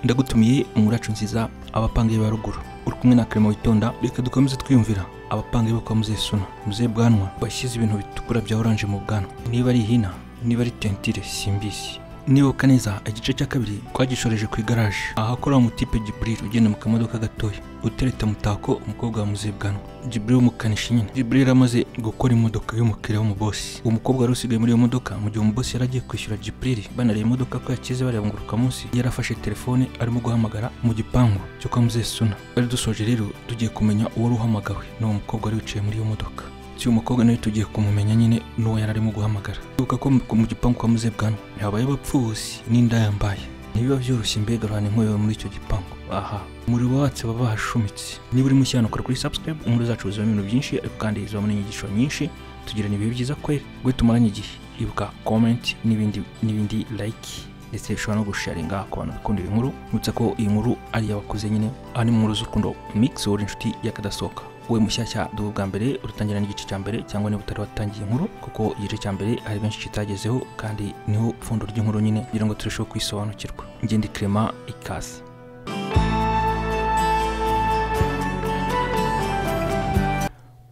ndagutumiye umuracu nziza abapangayi ba ruguru uri kumwe na karema witonda reka dukomeze twiyumvira abapangayi bo kwa muzehe suna muzehe bwanwa washyize ibintu bitukura bya oranje mu bwanwa niba ari ihina niba ari tentire simbizi nibuka neza igice cya kabiri twagishoreje ku igaraje ahakora umutipe Jibril ugenda mu kamodoka gatoya utereta mutako umukobwa wa muzehe bwanwa Jibril w'umukanishi nyine Jibril amaze gukora imodoka y'umukiriya w'umubosi uwo mukobwa wari usigaye muri iyo modoka mu gihe umubosi yari agiye kwishyura Jibril banareba imodoka ko yakize bareba ngo munsi yari afashe telefone arimo guhamagara mu gipangu cyo kwa muzehe suna bari dusoje rero tugiye kumenya uwo wari uhamagawe ni uwo mukobwa wari wicaye muri iyo modoka si umukobwa nawe tugiye kumumenya nyine n'uwo yari arimo guhamagara ibuka ko mu gipangu kwa muzehe bwanwa ntihabaye abapfubuzi n'inda yambaye ntibiba byoroshye mbega ruhana inkoyo muri icyo gipangu aha umuriro watse baba bahashumitse niba urimo ushyiranukura kuri subscribe inkuru zacu zibamo ibintu byinshi ariko kandi zibamo n'inyigisho nyinshi tugirana ibihe byiza kweri rwe tumaranye igihe ibuka comment n'ibindi n'ibindi like ndetse ushobora no gusharinga ku bantu bakunda inkuru nibutsa ko iyi nkuru ari iy'abakuze nyine aha ni mu nkuru z'urukundo mix wowe inshuti y'akadasohoka wowe mushyashya duhe bwa mbere uratangira n'igice cya mbere cyangwa niba utari watangiye inkuru kuko igice cya mbere hari benshi kitagezeho kandi niho pfundo ry'inkuru nyine kugira ngo turusheho kwisobanukirwa ngende kirema ikaze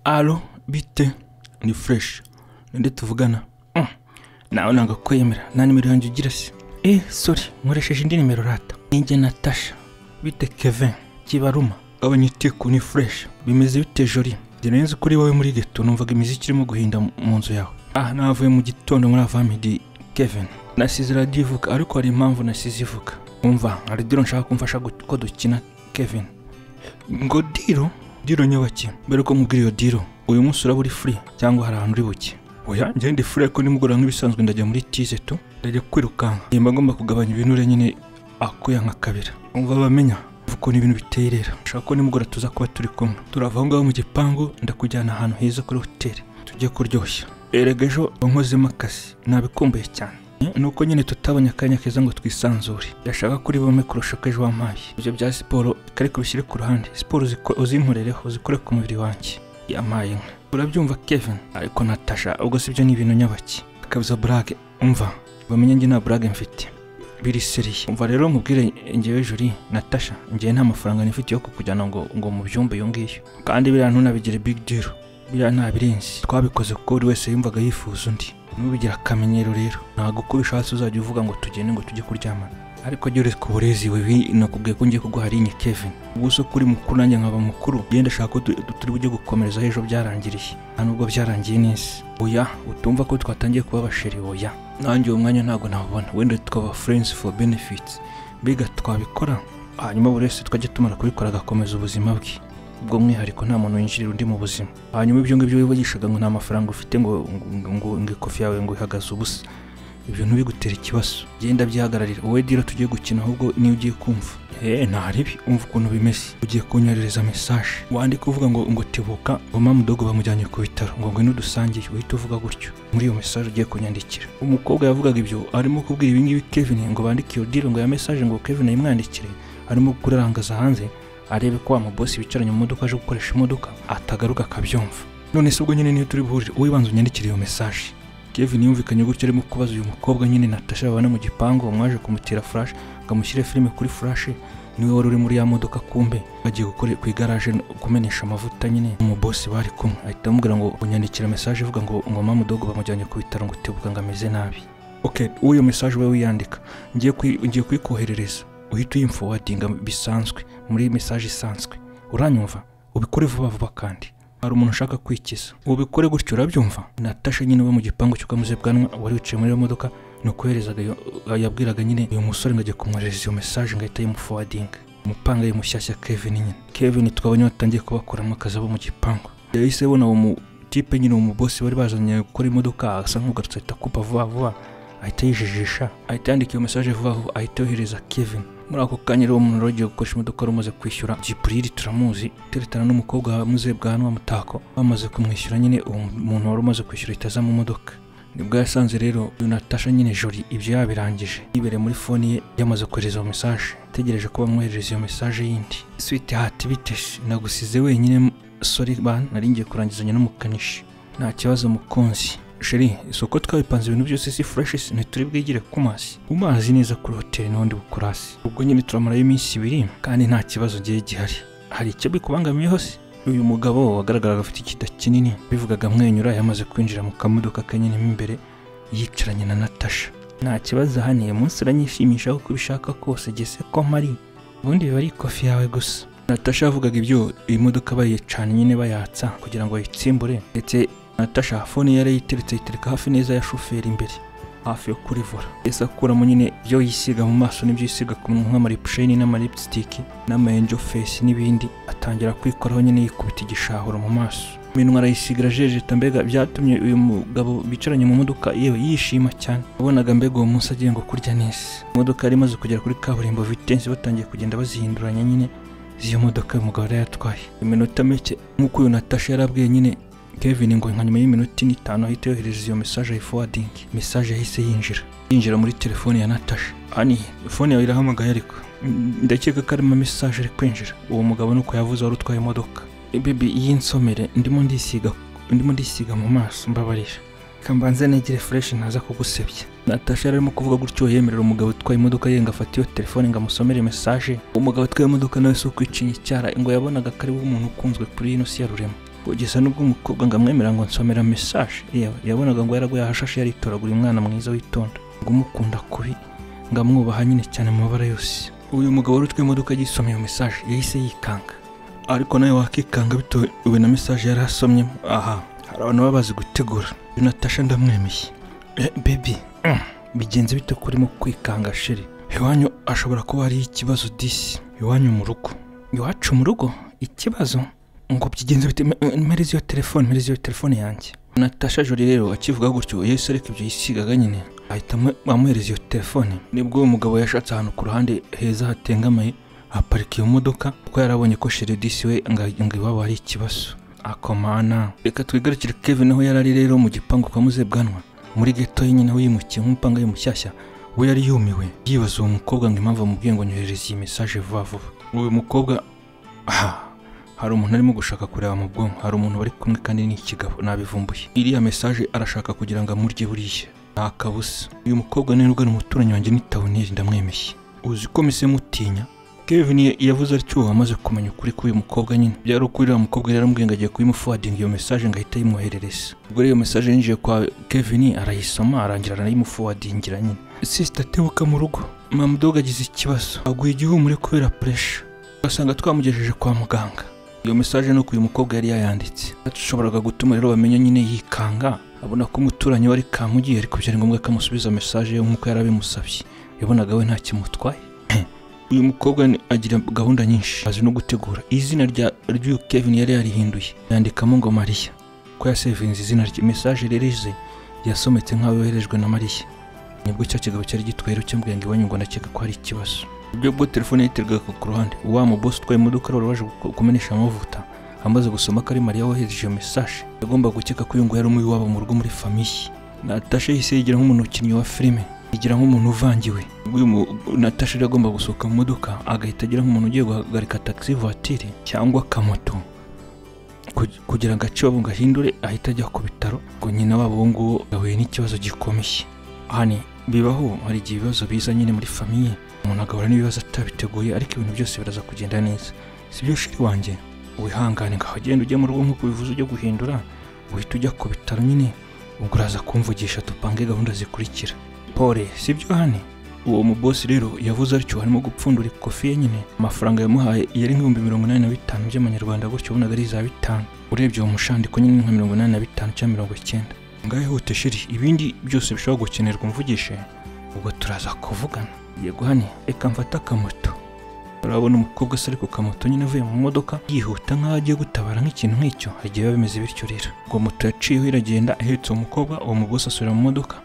alo bite ni fureshi ninde tuvugana nawe ntabwo kwemera nta nimero yanjye ugira se eh sori nkoresheje indi nimero rata ninjye natasha bite kevin kibaruma abanyitiku ni fureshi bimeze bite jori zirenze kuri wowe muri geto numvaga imiziki irimo guhinda mu nzu yawe ah navuye mu gitondo muri avamidi kevin nasize radiyo ivuga ariko hari impamvu nasize ivuga umva hari diro nshaka kumfasha gu- ko dukina kevin ngo diro diro nyabaki mbere ko mubwira iyo diro uyu munsi uraba uri furi cyangwa hari ahantu uri buke oya njye ndi furi ariko nimugoroba nk'ibisanzwe ndajya muri tize tu ndajya kwirukanka nimba ngomba kugabanya ibinure nyine akuyanka kabira umva bamenya uko ni ibintu biteye rero ushobora ko nimugoroba tuza kuba turi kumwe turava aho ngaho mu gipangu ndakujyana ahantu heza kuri hoteli tujye kuryoshya erega ejo wankozemo akazi nabikumbuye cyane nuko nyine tutabonye akanya keza ngo twisanzure yashaka kuri bome kurusha uko ejo wampaye ibyo bya siporo kare kubishyire ku ruhande siporo uziko- uzinkorereho uzikore ku mubiri wanjye yamaye inka urabyumva kevin ariko natasha ubwo si byo ni ibintu nyabaki akabuza burage umva bamenye njye nta burage mfite biriseriye umva rero mubwire ngewe juri natasha ngewe nta mafaranga nifite yo kukujyana ngo ngo mu byumba iyo ngiyo kandi biriya ntunabigire big deal biriya ntabirenze twabikoze kuko buri wese yumvaga yifuza undi ntubigira akamenyero rero ntabwo uko ubishatse uzajya uvuga ngo tugende ngo tujye kuryamana ariko jya ureka uburezi wewe nakubwiye ko ngiye kuguha rinye kevin ubu se kuri mukuru nanjye nkaba mukuru genda shaka ko tu- tu- turi bujye gukomereza ejo byarangiriye nta nubwo byarangiye neza oya utumva ko twatangiye kuba abasheri oya nanjye uwo mwanya ntabwo nabona wenda tukaba friends for benefits mbega twabikora hanyuma buri wese twajya tumara kubikora agakomeza ubuzima bwe ubwo mwihariko nta muntu winjirira undi mu buzima hanyuma ibyo ngibyo wibagishaga ngo nta mafaranga ufite ngo ngo ngo ngo ikofi yawe ngo ihagaze ubusa ibyo ntibigutere ikibazo genda byihagararira wowe dira tugiye gukina ahubwo niyo ugiye kumva eee ntaribi umva ukuntu bimeze ugiye kunyoherereza mesaje wandika uvuga ngo ngo tibuka mama mudogo bamujyanye ku bitaro ngo ngwino dusangiye uhita uvuga gutyo muri iyo mesaje ugiye kunyandikira umukobwa yavugaga ibyo arimo kubwira ibingibi kevin ngo bandike iyo dira ngo ya mesaje ngo kevin ayimwandikire arimo kurarangaza hanze arebe ko wa mubosi bicaranye mu modoka aje gukoresha imodoka atagaruka akabyumva none se ubwo nyine niyo turi buhurire wowe banza unyandikire iyo mesaje Kevin yumvikanye gutyo arimo kubaza uyu mukobwa nyine Natasha babana mu gipangu wamwaje kumutera flash ngo amushyire filime kuri flash niwe wari uri muri ya modoka kumbe bagiye gukora ku igaraje no kumenesha amavuta nyine umubosi bari kumwe ahita amubwira ngo unyandikira message ivuga ngo ngo mama mudogo bamujyanye ku bitaro ngo tebuka ngo ameze nabi okay uwo iyo message we wiyandika ngiye kwi- ngiye kuyikoherereza uhita uyimfowadinga bisanzwe muri message isanzwe uranyumva ubikore vuba vuba kandi hari umuntu ushaka kwikiza ubikore gutyo urabyumva natasha nyine uba mu gipangu cyo kamuze bwanwa wari wicaye muri iyo modoka ni ukuherezaga iyo yabwiraga nyine uyu musore ngo ajye kumwoherereza iyo mesaje ngo ahita yimufowadinga umupanga ye mushyashya kevin nyine kevin twabonye batangiye kubakuramo akazi abo mu gipangu yahise abona uwo mutipe nyine uwo mubosi bari bazanye gukora imodoka asa nk'ugarutse ahita akupa vuba vuba ahita yijijisha ahita yandika iyo mesaje vuba vuba ahita yohereza kevin muri ako kanya rero umuntu wari ugiye gukoresha imodoka wari umaze kwishyura jiburiri turamuzi teretana n'umukobwa wa muzehe bwa hano mutako bamaze kumwishyura nyine uwo muntu wari umaze kwishyura ahita aza mu modoka nibwo yasanze rero uyu natasha nyine jori ibyo yabirangije yibereye muri foni ye yamaze kohereza iyo mesaje ategereje ko bamwoherereza iyo mesaje yindi switi hati biteshe nagusize wenyine sori bana nari ngiye kurangizanya n'umukanishi nta kibazo mukunzi sheri isoko twabipanze ibintu byose si fureshi ntituri bwigire ku mazi ku mazi neza kuri hoteli n'ubundi bukurasi ubwo nyine turamarayo iminsi ibiri kandi nta kibazo ngiye gihari hari icyo bikubangamiyeho se uyu mugabo wagaragaraga afite ikida kinini bivugaga amwenyura yamaze kwinjira mu kamodoka kanyine mo imbere yicaranye na natasha nta kibazo ahaniye munsi uranyishimisha uko ubishaka kose gese ko mpari ubundi biba ari ikofi yawe gusa natasha yavugaga ibyo iyi modoka bayicana nyine bayatsa kugira ngo bayitsimbure ndetse natasha fone yari yiteretse ayitereka hafi neza ya shoferi imbere hafi yo kurivura yahise akuramo nyine ibyo yisiga mu maso n'ibyo yisiga ku munwa nk'amaripsheni n'amaripsitiki n'amayenjo fesi n'ibindi atangira kwikoraho nyine yikubita igishahuro mu maso iminwa arayisiga irajejeta mbega byatumye uyu mugabo bicaranye mu modoka yewe yishima cyane wabonaga mbega uwo munsi agiye ngo kurya neza imodoka yari imaze kugera kuri kaburimbo vitensi batangiye kugenda bazihinduranya nyine z'iyo modoka uyu mugabo yari yatwaye iminota mike nk'uko uyu natasha yarabwiye nyine Kevin ngo nka nyuma y'iminota ine itanu ahita yohereza iyo mesaje ayifowadingi mesaje yahise yinjira yinjira muri telefone ya Natasha ani fone yawe irahamagaye ariko Mm, ndakeka ko arimo mesaje ari kwinjira uwo mugabo nuko yavuze wari utwaye imodoka bibi yinsomere ndimo ndisiga ndimo ndisiga mu maso mbabarira reka mbanze negere fureshi ntaza kugusebya natasha yari arimo kuvuga gutyo yemerera umugabo utwaye imodoka ye ngo afate iyo telefone ngo amusomere mesaje umugabo utwaye imodoka nawe si ukwicinya icyara ngo yabonaga ko ari we umuntu ukunzwe kuri ino si ya rurema kugeza n'ubwo umukobwa ngo amwemerera ngo nsomera mesaje yewe yabonaga ngo yaraguye ahashashe yaritoragura umwana mwiza witonda ngo umukunda kubi ngo amwubaha nyine cyane mu mabara yose uyu mugabo wari utwaye imodoka yisomye iyo mesaje yahise yikanga ariko nawe wakikanga bitewe na mesaje yari asomyemo aha hari abantu baba bazi gutegura uyu natasha ndamwemeye Eh, baby mm, bigenze bite ko urimo kwikanga sheri iwanyu ashobora kuba hariho ikibazo disi iwanyu mu rugo iwacu mu rugo ikibazo ngo byigenze bite Me- mpereza iyo telefone mpereza iyo telefone yanjye natasha jori rero akivuga gutyo yahise areka ibyo yisigaga nyine ahita amu- amuhereza iyo telefone nibwo uwo mugabo yashatse ahantu ku ruhande heza hatengamaye aparika iyo modoka kuko yarabonye ko sheridisi we ngo ngo iwabo hari ikibazo akomana reka twigarukire kevin aho yari ari rero mu gipangu kwa muzebwanwa muri geto ye nyine aho yimukiye nk'umupanga ye mushyashya we yari yumiwe yibaza uwo mukobwa ngo impamvu amubwiye ngo nyohereze iyi mesaje vuba vuba uyu mukobwa aha hari umuntu arimo gushaka kureba mu bwonko hari umuntu bari kumwe kandi ni ikigabo nabivumbuye iriya mesaje arashaka kugira ngo amurye buriya nta kabusa uyu mukobwa ni rugana umuturanyi wanjye ni tawuneri ndamwemeye uzi ko mise mutinya Kevin ya- yavuze atyo amaze kumenya ukuri k'uyu mukobwa nyine byari ukuri uriya mukobwa yari aramubwiye ngo agiye kuyimufuwadinga iyo mesaje ngo ahite ayimwoherereza ubwo rero iyo mesaje yinjiye kwa Kevin arayisoma arangira aranayimufuwadingira nyine sisita tebuka mu rugo mama doga agize ikibazo aguye igihumure kubera puresha ugasanga twamugejeje kwa muganga iyo mesaje nuko uyu mukobwa yari yayanditse dushoboraga gutuma rero bamenya nyine yikanga abona ko umuturanyi we ari kamugiye ariko byari ngombwa ko amusubiza mesaje ye nk'uko yari abimusabye yabonaga we nta kimutwaye uyu mukobwa ni- agira gahunda nyinshi azi no gutegura izina rya ry'uyu kevin yari yarihinduye yandikamo ngo mariya ko yasevinze izina rye mesaje rero ize yasometse nk'aho yoherejwe na mariya nibwo cya kigabo cyari gitwaye rero cyambwiye ngo iwanyu ngo ndakeka ko hari ikibazo ibyo ubwo telefone yiterwaga ku ruhande wa mubosi utwaye imodoka rero waje ku- kumenesha amavuta amaze gusoma ko ari mariya wohereje iyo mesaje yagomba gukeka ko uyu nguyu yari umuwabo mu rugo muri famiye natasha yahise yigira nk'umuntu ukinnyi wa filime yigira nk'umuntu uvangiwe uyu mu- natasha rero agomba gusohoka mu modoka agahita agira nk'umuntu ugiye guhagarika taxi voiture cyangwa akamoto Kug- kugira ngo ace iwabo ngo ahindure ahita ajya ku bitaro ngo nyina wabo uwo nguwo yahuye n'ikibazo gikomeye hani bibaho hari igihe ibibazo biza nyine muri famiye umuntu agahura n'ibibazo atabiteguye ariko ibintu byose biraza kugenda neza si byo shiri wanjye wihangane ngaho genda ujye mu rugo nk'uko bivuze ujye guhindura uhita ujya ku bitaro nyine ubwo uraza kumvugisha dupange gahunda zikurikira pole si byo hane uwo mubosi rero yavuze atyo harimo gupfundura ikofi ye nyine amafaranga yamuhaye yari nk'ibihumbi mirongo inani na bitanu by'amanyarwanda gutyo ubonaga ari za bitanu urebye uwo mushandiko nyine ni nka mirongo inani na bitanu cyangwa mirongo icyenda ngaho ihute shiri ibindi byose bishobora gukenerwa umvugishe ubwo turaza kuvugana yego hane reka mfate akamoto urabona umukobwa se ari ku kamoto nyine avuye mu modoka yihuta nk'aho agiye gutabara nk'ikintu nk'icyo hagiye biba bimeze bityo rero ubwo moto yaciyeho iragenda ihetse uwo mukobwa uwo mugosi asubira mu modoka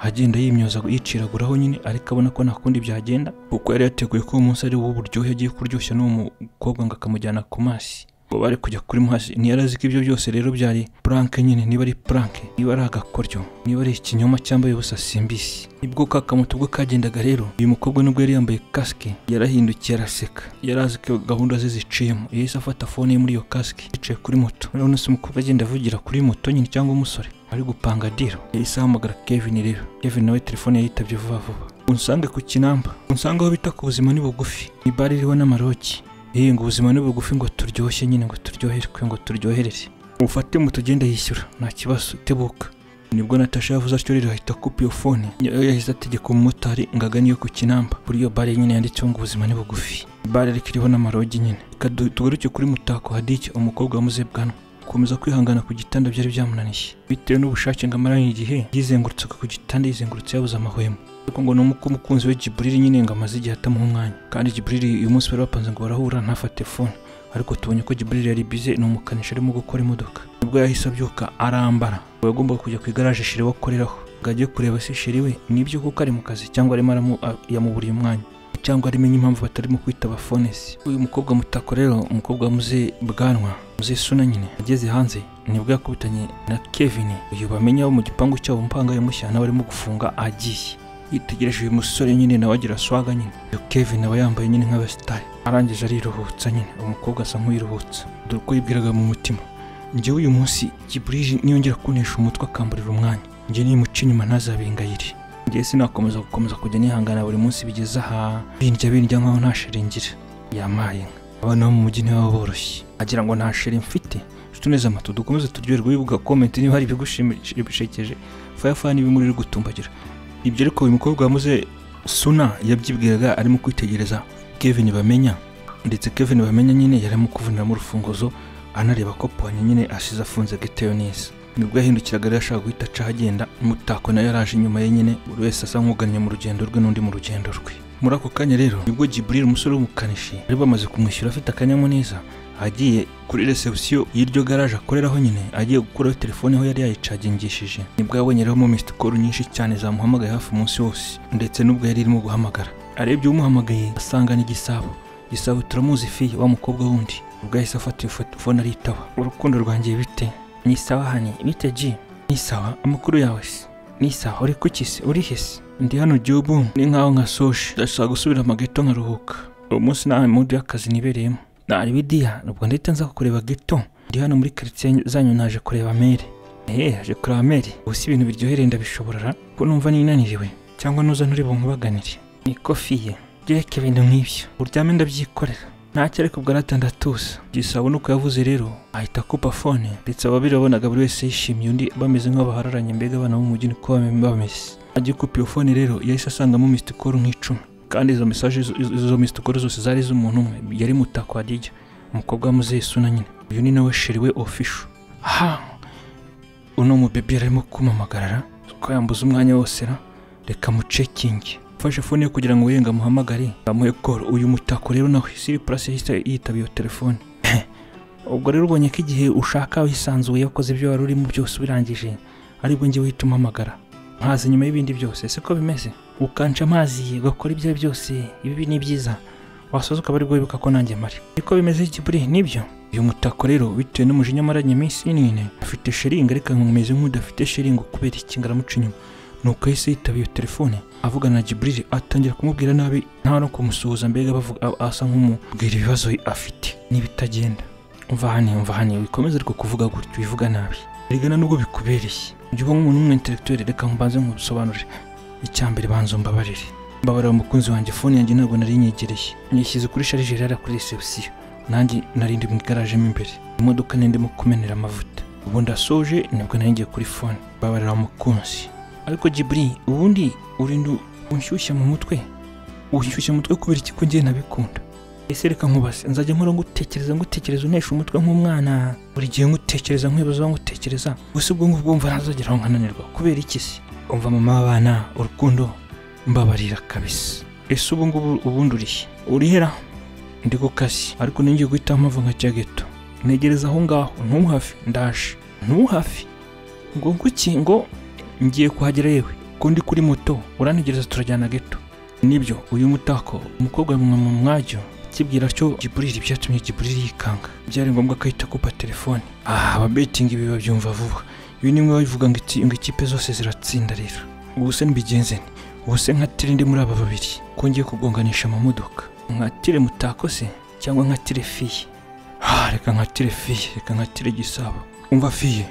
agenda yimyoza yiciraguraho nyine ariko abona ko nta kundi byagenda kuko yari yateguye ko uwo munsi ari wo buryohe agiye kuryoshya n'uwo mukobwa ngo akamujyana ku mazi ngo bari kujya kuri muhasi ntiyari azi ko ibyo byose rero byari puranke nyine niba ari puranke niba ari agakoryo niba ari ikinyoma cyambaye ubusa simbisi nibwo ka kamoto ubwo kagendaga rero uyu mukobwa nubwo yari yambaye kasike yarahindukiye araseka yari azi ko gahunda ze ziciyemo yahise afata fone ye muri iyo kasike yicaye kuri moto none se umukobwa agenda avugira kuri moto nyine cyangwa umusore ari gupanga diro yahise ahamagara kevin rero kevin nawe telefone yayitabye vuba vuba unsange ku kinamba unsange aho bita ku buzima ni bugufi ni bare iriho n'amaroki yewe ngo ubuzima ni bugufi ngo turyoshye nyine ngo turyoherwe ngo turyohereze ufate moto ugenda yishyura nta kibazo tebuka nibwo natasha yavuze atyo rero ahita akupa iyo fone Niyo yahise ategeka umumotari ngo agane iyo ku kinamba kuri iyo bare nyine yanditseho ngo ubuzima ni bugufi bare ariko iriho n'amarogi nyine Reka du- tugaruke kuri mutako hadike umukobwa wamuze bwanwa gukomeza kwihangana ku gitanda byari byamunaniye bitewe n'ubushake ngo amaranye igihe yizengurutsaga ku gitanda yizengurutse yabuze amahwemo ariko ngo ni uko umukunzi we Jiburiri nyine ngo amaze igihe atamuha umwanya kandi Jiburiri uyu munsi bari bapanze ngo barahura ntafate fone ariko tubonye ko Jiburiri yari bize ni umukanishi arimo gukora imodoka nibwo yahise abyuka arambara ngo yagombaga kujya ku igaraje shiri we akoreraho ngo ajye kureba se shiri we nibyo kuko ari mu kazi cyangwa arimo aramu- a- yamuburiye umwanya cyangwa ari menye impamvu batarimo kwitaba fonesi uyu mukobwa mutako rero umukobwa wamuze bwanwa muze suna nyine ageze hanze nibwo yakubitanye na kevin uyu bamenya wo mu gipangu cyabo mpanga yamushya nawe arimo gufunga agiye yitegereje uyu musore nyine nawe agira swaga nyine uyu kevin aba yambaye nyine nk'abasitari arangije ariruhutsa nyine umukobwa asa nk'uyiruhutsa dore uko yibwiraga mu mutima njyewe uyu munsi kiburije niyongera kunesha umutwe akamburira umwanya njye nimuca inyuma ntazabingayire njye sinakomeza gukomeza kujya nihangana buri munsi bigeze aha bindya bindya nkaho nta sheri ngira yamaye inka abana bo mu mujyi ntibaba boroshye agira ngo nta sheri mfite nshuti neza amato dukomeze turyoherwe wibuka komenti niba hari ibigushimisha bishekeje fayafaya n'ibimuri uri gutumbagira ibyo ariko uyu mukobwa wamuze suna yabyibwiraga arimo kwitegereza kevin bamenya ndetse kevin bamenya nyine yari arimo kuvuriramo urufunguzo anareba ko pwanye nyine asize afunze giteyo neza nibwo yahindukiraga rero ashaka guhita aca agenda umutako nawe yaraje inyuma ye nyine buri wese asa nk'ugannye mu rugendo rwe n'undi mu rugendo rwe muri ako kanya rero nibwo Jibril umusore w'umukanishi bari bamaze kumwishyura afite akanyamuneza agiye kuri reception y'iryo garaje akoreraho nyine agiye gukuraho telefone aho yari yayicagingishije nibwo yabonye rero mo missed call nyinshi cyane zamuhamagaye hafi umunsi wose ndetse n'ubwo yari irimo guhamagara arebye umuhamagaye asanga n'igisabo gisabo turamuzi fi wa mukobwa wundi ubwo yahise afata iyo foto- fone aritaba urukundo rwanjye bite ni sawa hani bite ji ni sawa amakuru yawe se ni sawa uri kuki se uri hese ndi hano gihugu ni nkaho nka soje ndashaka gusubira mu geto nkaruhuka uwo munsi nta mudu y'akazi nibereyemo nari bidiya ubwo ndahita nza kureba geto ndi hano muri karitsiye zanyu naje kureba mere ehe haje kureba mere ubu si ibintu biryohereye ndabishobora ra? ko numva ninaniriwe cyangwa nuza ntureba nkubaganire ni kofiye byereke ibintu nk'ibyo uryame ndabyikorera ntacyo ariko ubwo aratandatuza gisabo nuko yavuze rero ahita akupa fone ndetse ababiri babonaga buri wese yishimiye undi bameze nk'abahararanye mbega abana bo mu mujyi niko bame- bameze agikupa iyo fone rero yahise asangamo misitikoru nk'icumi kandi izo mesaje izo- izo izo misitikoru zose zari iz'umuntu umwe yari mutako wa dijya umukobwa wamuzeyi suna nyine uyu ni nawe shiriwe ofisho ha uno mubebe arimo kumamagarara ko yambuze umwanya wose ra reka mucekinge ufashe fone ye kugira ngo wenge amuhamagare amuhe koro uyu mutako rero nawe siri purasi yahise yitaba iyo telefone ubwo rero ubonye ko igihe ushaka wisanzuye wakoze ibyo wari urimo byose ubirangije aribwo njye uhita umuhamagara nkaza nyuma y'ibindi byose siko bimeze ukanca amazi ugakora ibyo ari byose ibi ni byiza wasoza ukaba aribwo wibuka ko nanjye mari niko bimeze kiburi nibyo uyu mutako rero bitewe n'umujinya amaranye iminsi n'ine afite sheringi ariko nkumeze nk'udafite sheringi kubera iki ngaramuca inyuma nuko yahise yitaba iyo telefone avugana na Jibril atangira kumubwira nabi nta no kumusuhuza mbega bavuga a- asa nk'umubwira ibibazo afite n'ibitagenda umva hano umva hano wikomeze ariko kuvuga gutyo wivuga nabi rigana nubwo bikubereye ubyuka nk'umuntu w'umwintelektuweli reka mbanze nkubisobanurire icyambere banza umbabarire mbabarira umukunzi wanjye fone yanjye ntabwo nari nyegereye nyishyize kuri sharijeri yari kuri reception nanjye narindi mu igaraje mo imbere imodoka nendimo kumenera amavuta ubu ndasoje nibwo nari ngiye kuri fone mbabarira umukunzi ariko Jibri ubundi urinda unshyushya mu mutwe unshyushya mu mutwe kubera iki ko ngiye nabikunda ese reka nkubaze nzajya nkora ngutekereza ngutekereza unesha umutwe nk'umwana buri gihe ngutekereza nkwibaza aho ngutekereza gusa ubwo ngubwo wumva ntazagera aho nkananirwa kubera iki se umva mama w'abana urukundo mbabarira kabisa ese ubu ngubu ubundi urihe urihera ndi ku kazi ariko ninjye guhita mpava nka cya geto ntegereza aho ngaho ntuhafi ndaje ntuhafi ngo nguki ngo ngiye kuhagera yewe ko ndi kuri moto urantegereza turajyana geto nibyo uyu mutako umukobwa mwa mu mwajyo kibwira cyo giburiri byatumye giburiri yikanga byari ngombwa ko ahita akupa telefone ah ababetingi ibi babyumva vuba ibi ni mwe babivuga ngo iki- ngo ikipe zose ziratsinda rero ubuse mbigenze nti ubuse nkatire ndi muri aba babiri ko ngiye kugonganisha amamodoka nkatire mutako se cyangwa nkatire fiye ah reka nkatire fiye reka nkatire gisabo umva fiye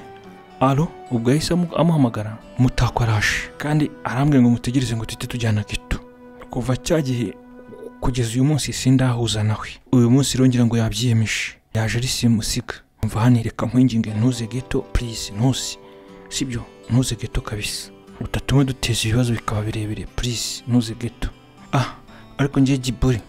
alo ubwo yahise amu- amuhamagara mutako araje kandi arambwira ngo mutegereze ngo tujye tujyana gito kuva cya gihe kugeza uyu munsi sindahuza nawe uyu munsi irongera ngo yabyiyemeje yaje ari simusiga mva hano reka nkwinginge ntuze gito purize ntuze sibyo ntuze gito kabisa utatume duteza ibibazo bikaba birebire purize ntuze gito ah ariko ngiye giburi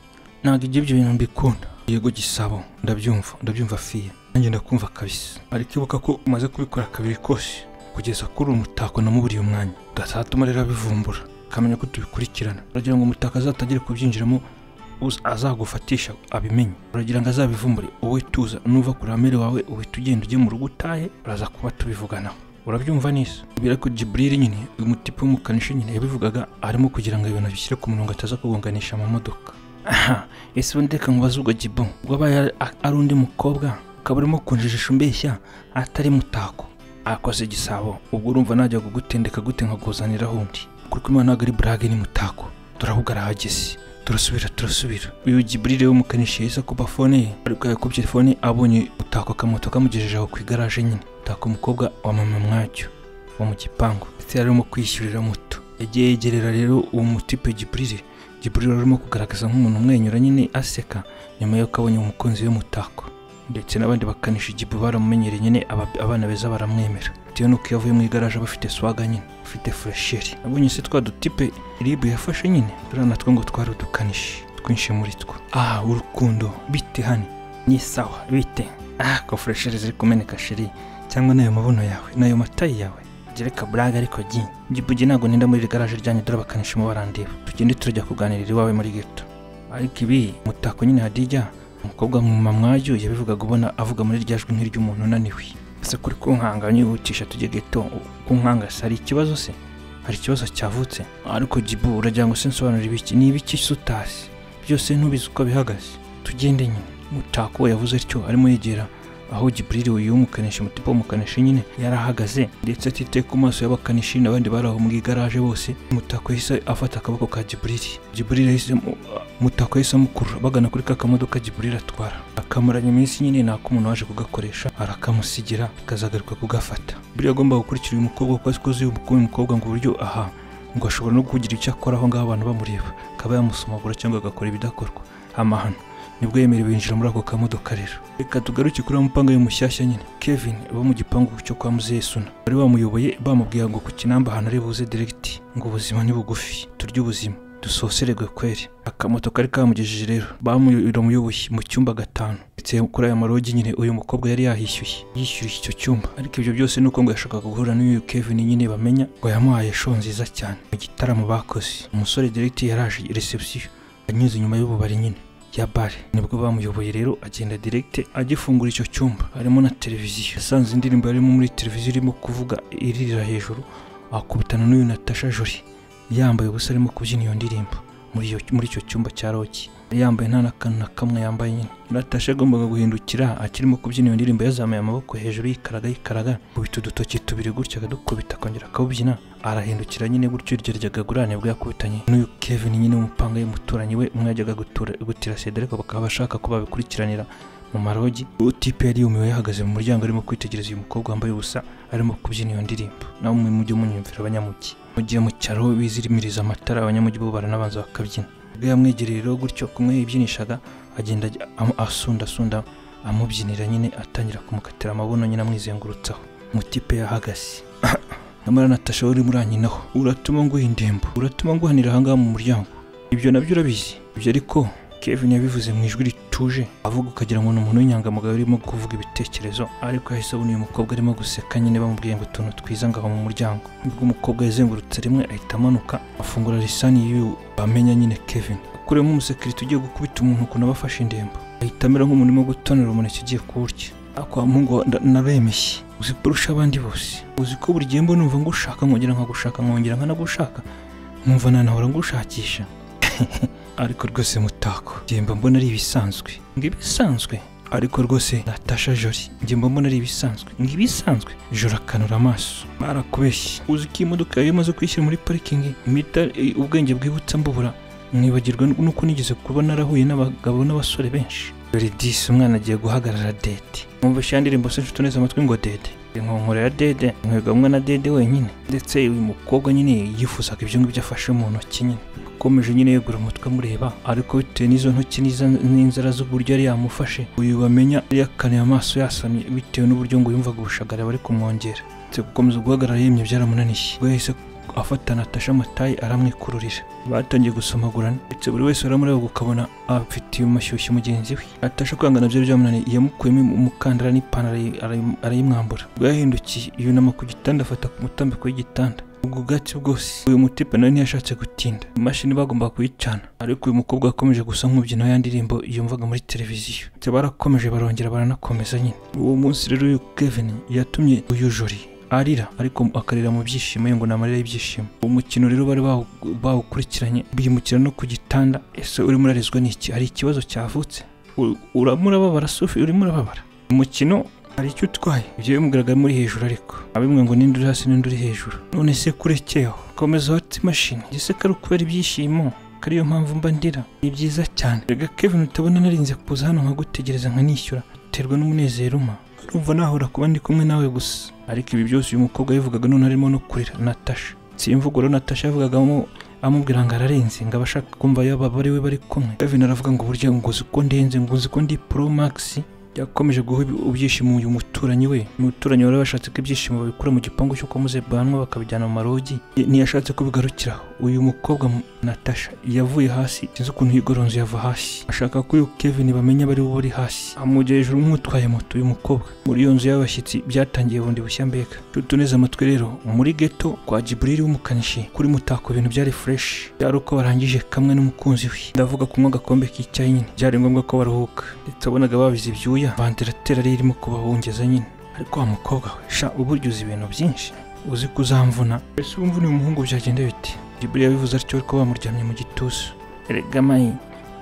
ntabwo ibyo ibyo bintu mbikunda yego gisabo ndabyumva ndabyumva fiye nanjye ndakumva kabisa ariko ibuka ko umaze kubikora kabiri kose kugeza kuri uyu mutako namuburiye umwanya gasatuma rero abivumbura kamenya ko tubikurikirana uragira ngo umutako azatagire kubyinjiramo uz- azagufatisha abimenye uragira ngo azabivumbure wowe tuza nuva ku ruhamere wawe uhita ugenda ujye mu rugo utahe uraza kuba tubivuganaho urabyumva neza ibi ariko jiburiri nyine uyu mutipe w'umukanishi nyine yabivugaga arimo kugira ngo ibintu bishyire ku murongo ataza kugonganisha amamodoka aha ese ubundi reka nkubaze ubwo jibu ubwo abaye ari- ari undi mukobwa ukaba urimo kunjijisha umbeshya atari mutako akoze igisabo ubwo urumva najya kugutendeka gute nkakuzanira undi kuko imana ntabwo ari burage ni mutako turavuga arahageze turasubira turasubira uyu jiburire w'umukanishi yahise akuba fone ye ariko yakubye fone abonye utako akamoto kamugejeje aho ku igaraje nyine utako umukobwa wa mama mwacyo wo mu gipangu ndetse yari arimo kwishyurira muto yagiye yegerera rero uwo mutipe jiburire jiburire wari urimo kugaragaza nk'umuntu umwenyura nyine aseka nyuma y'uko abonye umukunzi we mutako ndetse n'abandi bakanishi jibu baramumenyereye nyine aba- abana beza baramwemera bitewe n'uko iyo avuye mu igaraje aba afite swaga nyine afite furesheri abonye se twa dutipe ribu yafashe nyine turiya natwo ngo twari udukanishi twinshi muri two ah urukundo bite hano ni sawa bite ah ko furesheri ziri kumeneka sheri cyangwa n'ayo mabuno yawe n'ayo matayi yawe gereka buraga ariko gi gibugi ntabwo ninda muri iri garaje ryanyu dore abakanishi mu barandeba tugende turajya kuganirira iwawe muri geto ariko ibi mutako nyine hadijya umukobwa mwuma mwayo yabivugaga ubona avuga muri rya jwi nk'iry'umuntu unaniwe ese kuri kunkanga nyihutisha tujye geto kunkanga se hari ikibazo se hari ikibazo cyavutse ariko jibu uragira ngo sinsobanurire ibiki ni ibiki se utazi byose ntubizi uko bihagaze tugende nyine mutako we yavuze atyo arimo yegera aho jiburiri uyu w'umukanishi mutipe w'umukanishi nyine yari ahagaze ndetse atitaye ku maso y'abakanishi n'abandi bari aho mu igaraje bose mutako yahise afata akaboko ka jiburiri jiburiri yahise mu- mutako yahise amukurura bagana kuri ka kamodoka jiburiri atwara akamaranya iminsi nyine nako umuntu waje kugakoresha arakamusigira akazagaruka kugafata buriya agomba gukurikira uyu mukobwa kuko azi ko azi uyu mukobwa ngo uburyo aha ngo ashobora no kugira icyo akora aho ngaho abantu bamureba akaba yamusomagura cyangwa agakora ibidakorwa amahano nibwo yemerewe yinjira muri ako kamodoka rero reka tugaruke kuri wa mupanga we mushyashya nyine kevin uba mu gipangu cyo kwa muzehe suna bari bamuyoboye bamubwira ngo ku kinamba ahantu ari buze diregiti ngo ubuzima ni bugufi turye ubuzima dusosererwe kweri akamoto kari kamugejeje rero bamuramuyoboye mu cyumba gatanu ndetse kuri aya marogi nyine uyu mukobwa yari yahishyuye yishyuye icyo cyumba ariko ibyo byose ni uko ngo yashakaga guhura n'uyu kevin nyine bamenya ngo yamuhaye show nziza cyane mu gitaramo bakoze umusore diregiti yaraje reception anyuze inyuma y'ububari nyine ya bare nibwo bamuyoboye rero agenda direkite agifungura icyo cyumba harimo na televiziyo yasanze indirimbo yarimo muri televiziyo irimo kuvuga iririra hejuru akubitana n'uyu natasha jori yambaye ubusa arimo kubyina iyo ndirimbo muri iyo muri icyo cyumba cya roki yari yambaye nta n'akantu na kamwe yambaye nyine natasha yagombaga guhindukira akirimo kubyina iyo ndirimbo yazamuye amaboko hejuru yikaraga yikaraga kubita udutoki tubiri gutya akadukubita akongera akawubyina arahindukira nyine gutyo iryo ryagagurane bwo yakubitanye n'uyu kevin nyine w'umupanga y'umuturanyi we umwe yajyaga gutura- gutira seda ariko bakaba bashaka ko babikurikiranira mu marogi uwo tipe yari yumiwe yahagaze mu muryango arimo kwitegereza uyu mukobwa wambaye ubusa arimo kubyina iyo ndirimbo nawe mwe mujye munyumvira abanyamugi mu gihe mu cyaro bizimiriza amatara abanyamugi bo baranabanza bakabyina ubwo yamwegereye rero gutyo kumwe yibyinishaga agenda ajya amu- asunda asunda amubyinira nyine atangira kumukatira amabuno nyine amwizengurutsaho mutipe yahagaze nyamara natasha urimo uranyinaho uratuma nguha indembo uratuma nguhanira ahangaha mu muryango ibyo nabyo urabizi ibyo ariko kevin yabivuze mu ijwi rituje avuga ukagira ngo ni umuntu w'inyangamugayo urimo kuvuga ibitekerezo ariko yahise abona uyu mukobwa arimo guseka nyine bamubwiye ngo utuntu twiza ngaho mu muryango ubwo umukobwa yazengurutse rimwe ahita amanuka afungura lisani y'uyu bamenya nyine kevin akuremo umusekirite ugiye gukubita umuntu ukuntu aba afashe indembo ahita amera nk'umuntu urimo gutonera umuneke ugiye kuwurya ako muhungu naremeshye uzi kurusha abandi bose uzi ko buri gihe mbona numva ngushaka nkongera nkagushaka nkongera nkanagushaka nkumva nanahora ngushakisha ariko rwose mutako njye mba mbona ari ibisanzwe ngo ibisanzwe ariko rwose natasha jori njye mba mbona ari ibisanzwe ngo ibisanzwe joro akanura amaso barakubeshye uzi ko iyi modoka yawe imaze kwishyira muri parikingi mpita eh, ubwenge bwibutsa mbubura mwibagirwa nuko nigeze kuba narahuye n'abagabo n'abasore benshi dore disi umwana agiye guhagarara dede mwumva ishyira ndirimbo se nshuti neza amatwi ngo dede inkonkora ya dede nkwegamwe na dede wenyine ndetse uyu mukobwa nyine yifuzaga ibyo ngibyo afashe mu ntoki nyine akomeje nyine yegura umutwe amureba ariko bitewe n'izo ntoki n'iza- n'inzara z'uburyo yari yamufashe uyu bamenya yari yakanuye amaso yasamye bitewe n'uburyo ngo yumvaga ubushagara bari kumwongera ndetse gukomeza guhagarara yemye byaramunaniye ubwo yahise afata Natasha amatayi aramwikururira batangiye gusomagurana ndetse buri wese uramureba ukabona afitiye umushyushyu mugenzi we Natasha kwangana nabyo byamunaniye yamukuyemo umukandara n'ipantaro ayi- arayi- arayimwambura ubwo yahindukiye yunama ku gitanda afata ku mutambiko w'igitanda ubwo bwatsi bwose uyu mutipe nawe ntiyashatse gutinda imashini bagombaga kuyicana ariko uyu mukobwa yakomeje gusa nk'umubyino ya ndirimbo yumvaga muri televiziyo ndetse barakomeje barongera baranakomeza nyine uwo munsi rero uyu Kevin yatumye uyu jori arira ariko akarira mu byishimo ye ngo ni amarira y'ibyishimo uwo mukino rero bari bawu- bawukurikiranye bimukira no ku gitanda ese urimo urarizwa n'iki hari ikibazo cyavutse U- uramo urababara sufi urimo urababara umukino hari icyo utwaye ibyo bimugaraga muri hejuru ariko abimwe ngo n'indi uri hasi n'indi uri hejuru none se kurekeho komeza wate imashini ese kari ukubera ibyishimo ko ariyo mpamvu mba ndira ni byiza cyane rega kevin utabona narinze kuza hano nkagutegereza nkanishyura biterwa n'umunezero uma urumva nahora kuba ndi kumwe nawe gusa ariko ibi byose uyu mukobwa yabivugaga none arimo no kurira natasha si imvugo rero natasha yavugagamo amubwira ngo ararenze ngo abashaka kumva yaba bari we bari kumwe kevin aravuga ngo burya ngo uzi ko ndenze ngo uzi ko ndi pro max yakomeje guha ibi- ibyishimo uyu muturanyi we umuturanyi wari washatse ko ibyishimo babikura mu gipangu cy'uko muze banwa bakabijyana mu marogi Ni- ntiyashatse ko bigarukiraho uyu mukobwa mu- natasha yavuye hasi sinzi ukuntu yigoronzo yava hasi ashaka ko uyu kevin bamenya bari bo bari hasi amujya hejuru nk'utwaye moto uyu mukobwa muri iyo nzu y'abashyitsi byatangiye bundi bushya mbega tutu neza amatwi rero muri geto kwa jiburiri w'umukanishi kuri mutako ibintu byari fureshi byari uko barangije kamwe n'umukunzi we ndavuga kunywa agakombe k'icyayi nyine byari ngombwa ko baruhuka ndetse wabonaga babize ibyuya vandaratera yari irimo kubahungeza nyine ariko wa mukobwa we sha uburyo uzi ibintu byinshi uzi kuzamvuna ese urumva uyu muhungu byagenda bite jiburiri yabivuze atyo ariko bamuryamye mu gituza erega mayi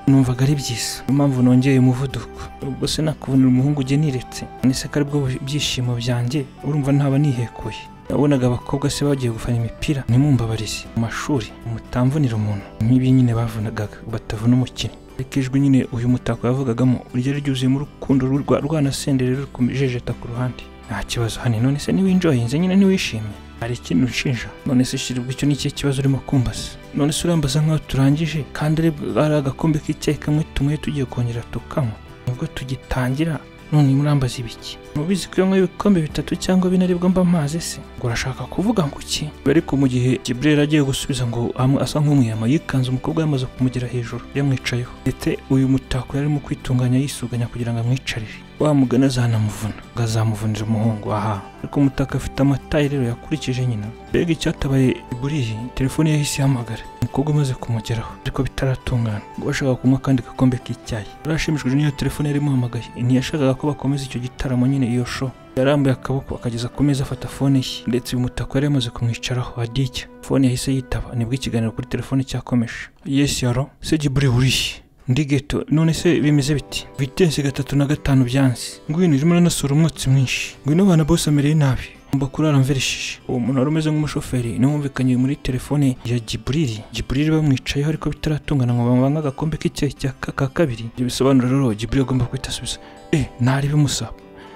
numvaga ari byiza niyo mpamvu nongeye umuvuduko ubwo se nakubonera umuhungu uge niretse none se ko aribwo bu- byishimo byanjye urumva ntaba nihekuye nabonaga abakobwa se bagiye gufana imipira ntimumbabarize mu mashuri mutamvunira umuntu nk'ibi nyine bavunagaga batavuna umukinnyi ariko ijwi nyine uyu mutako yavugagamo ryari ryuzuyemo urukundo rwa rwanasenderero rukomejejeta ku ruhande nta kibazo hani none se niwinjoyinze nyine niwishimye hari ikintu unshinja none se shirirwa icyo ni ikihe kibazo urimo kumbaza none se urambaza nk'aho turangije kandi ari ari agakombe k'icyayi kamwe tumwe tugiye kongera tukanywa nubwo tugitangira none murambaza ibiki mubizi ko iyo nywa ibikombe bitatu cyangwa bine aribwo mba amazi se ngo urashaka kuvuga ngo iki ariko mu gihe Jibril agiye gusubiza ngo amu- asa nk'umwiyama yikanze umukobwa yamaze kumugera hejuru yamwicayeho ndetse uyu mutako yari arimo kwitunganya yisuganya kugira ngo amwicarire wa mugani azanamuvuna ngo azamuvunira umuhungu aha ariko umutaka afite amatayi rero yakurikije nyina mbega icyatabaye iburiyi telefone yahise ihamagara umukobwa umaze kumugeraho ariko bitaratungana ngo bashaka kunywa akandi gakombe k'icyayi yarashimishijwe n'iyo telefone yari imuhamagaye ntiyashakaga ko bakomeza icyo gitaramo nyine iyo show yarambuye akaboko akageza ku meza afata fone ye ndetse uyu mutako yari yamaze kumwicaraho aditya fone yahise yitaba nibwo ikiganiro kuri telefone cyakomeje yesi yaro se jiburi buriye ndi geto none se bimeze biti vitesi gatatu na gatanu byanze ngwino urimo uranasura umwotsi mwinshi ngwino abana bose amereye nabi ngomba kurara mverishije uwo muntu wari umeze nk'umushoferi n'umvikanye muri telefone ya jiburiri jiburiri bamwicayeho ariko bitaratungana ngo bamubange agakombe k'icyayi cya ka ka kabiri ibyo bisobanura rero jiburiri agomba guhita asubiza e ntari bimusaba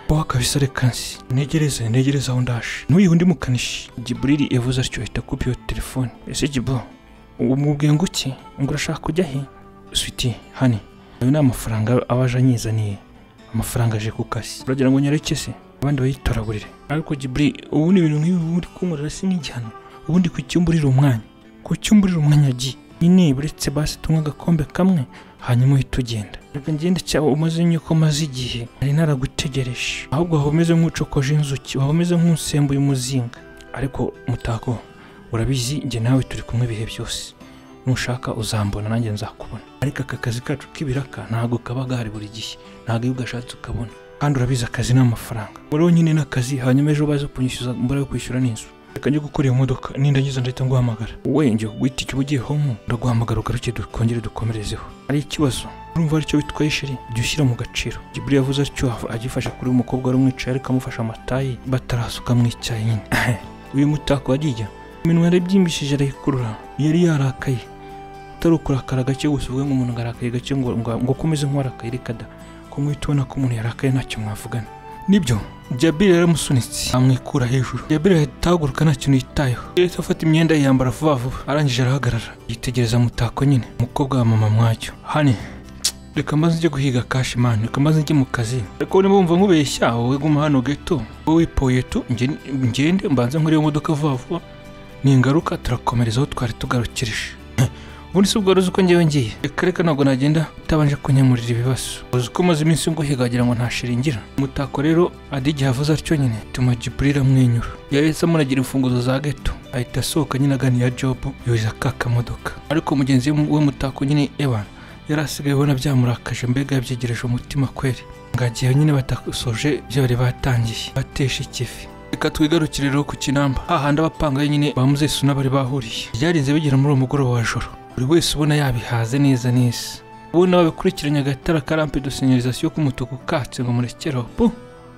wowe akabisa reka nsi ntegereze ntegereze aho ndaje n'uyu undi mukanishi jiburiri yavuze atyo ahita akupa iyo telefone ese jibo ubu mubwiye ngo iki ngo urashaka kujya he switi hani ayo ni amafaranga aba aje anyizaniye amafaranga aje ku kazi uragira ngo nyareke se abandi bayitoragurire ariko jiburi ubundi ibintu nk'ibi uba uri kunkorera si n'igihano ubundi ku cyumburira umwanya ku cyumburira umwanya gi nyine buretse basi tunywa agakombe kamwe hanyuma uhita ugenda reka ngende cyangwa umaze nyuko maze igihe nari naragutegereje ahubwo waba umeze nk'ucokoje inzuki waba umeze nk'usembuye umuzinga ariko mutako urabizi njye nawe turi kumwe ibihe byose nushaka uzambona nanjye nzakubona ariko aka kazi kacu k'ibiraka ntabwo kaba gahari buri gihe ntabwo iyo ugashatse ukabona kandi urabizi akazi ni amafaranga wowe nyine n'akazi hanyuma ejo baze kunyishyuza mbura yo kwishyura n'inzu reka njye gukora iyo modoka nindangiza ndahita nguhamagara wowe njye guhita icyo uba ugiye homo ndaguhamagara ugaruke dukongere dukomerezeho hari ikibazo urumva aricyo bitwaye shiri jya ushyira mu gaciro jiburi yavuze atyo ava- agifashe kuri uyu mukobwa wari umwicaye ariko amufashe amatayi batarasuka icyayi nyine uyu mutako wajya iminwa yarabyimbishije arayikurura yari yarakaye utari ukurakara gake gusa uvuge ngo umuntu arakaye gake ngo ngo ngo ukomeze nk'uwarakaye reka da ko muhita ubona ko umuntu yarakaye ntacyo mwavugana nibyo jabiri yaramusunitse amwikura hejuru jabiri ahita ahaguruka nta kintu yitayeho yahise afata imyenda yiyambara vuba vuba arangije arahagarara yitegereza mutako nyine umukobwa wa mama mwacyo hani reka maze njye guhiga kashi mani reka maze njye mu kazi ariko niba wumva nkubeshya wowe guma hano gato wowe wipoye tu nge- ngende mbanze nkore iyo modoka vuba vuba ningaruka turakomereza aho twari tugarukirije ubundi si ubwo wari uzi uko ngewe ngiye reka reka ntabwo nagenda utabanje kunyemurira ibibazo uzi ko maze iminsi nguhiga wagira ngo ntashiringira umutako rero adi igihe avuze atyo nyine tuma jiburira amwenyura yahise amunagira imfunguzo za gato ahita asohoka nyine aganiya jobu yoza ka kamodoka ariko mugenzi we- w'umutako nyine evan yari asigaye ubona byamurakaje mbega yabyegereje umutima kweri ngagiye nyine batasoje ibyo bari batangiye batesha ikivi reka twigarukire rero ku kinamba hahandi abapangaye nyine ba muzesuna bari bahuriye byarinze bigera muri uwo mugoroba wa joro buri wese ubona yabihaze neza neza ubona babikurikiranye agatara ka rampe de sinyalizasiyo k'umutuku katse ngo murekereho pu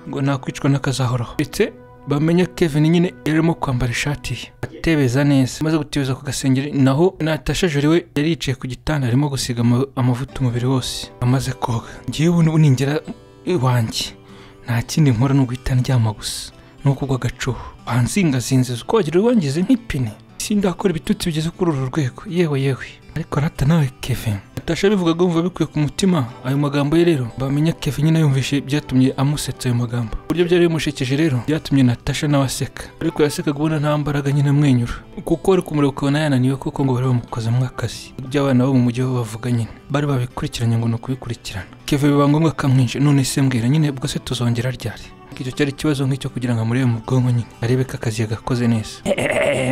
ngo nakwicwa n'akazahoraho ndetse bamenye kevin nyine yari arimo kwambara ishati ye atebeza neza amaze gutebeza ku gasengeri naho natashajuri we yari yicaye ku gitanda arimo gusiga ama- amavuta umubiri wose amaze koga ngewe ubu ni- ningera iwanjye nta kindi nkora ni uguhita ndyama gusa nukugwa agacuho wanzingazinze ukogera wangize nk'ipine sindakora ibitutsi bigeze kuri uru rwego yewe yewe ariko rata nawe kevin natasha bivuga ngo yumva bikwiye ku mutima ayo magambo ye rero bamenya kevin nawe yumvishe byatumye amusetsa ayo magambo uburyo byari bimushekeje rero byatumye natasha nawe aseka ariko yasekaga ubona nta mbaraga nyine amwenyura kuko wari kumureba ukabona yananiwe kuko ngo bari bamukozemo akazi ibyo abana bo mu mujyi bo bavuga nyine bari babikurikiranye ngo ni ukubikurikirana kevin biba ngombwa kamwinshi none se mbwira nyine ubwo se tuzongera ryari icyo cyari ikibazo nk'icyo kugira ngo amurebe mu bwonko nyine arebe ko akazi yagakoze neza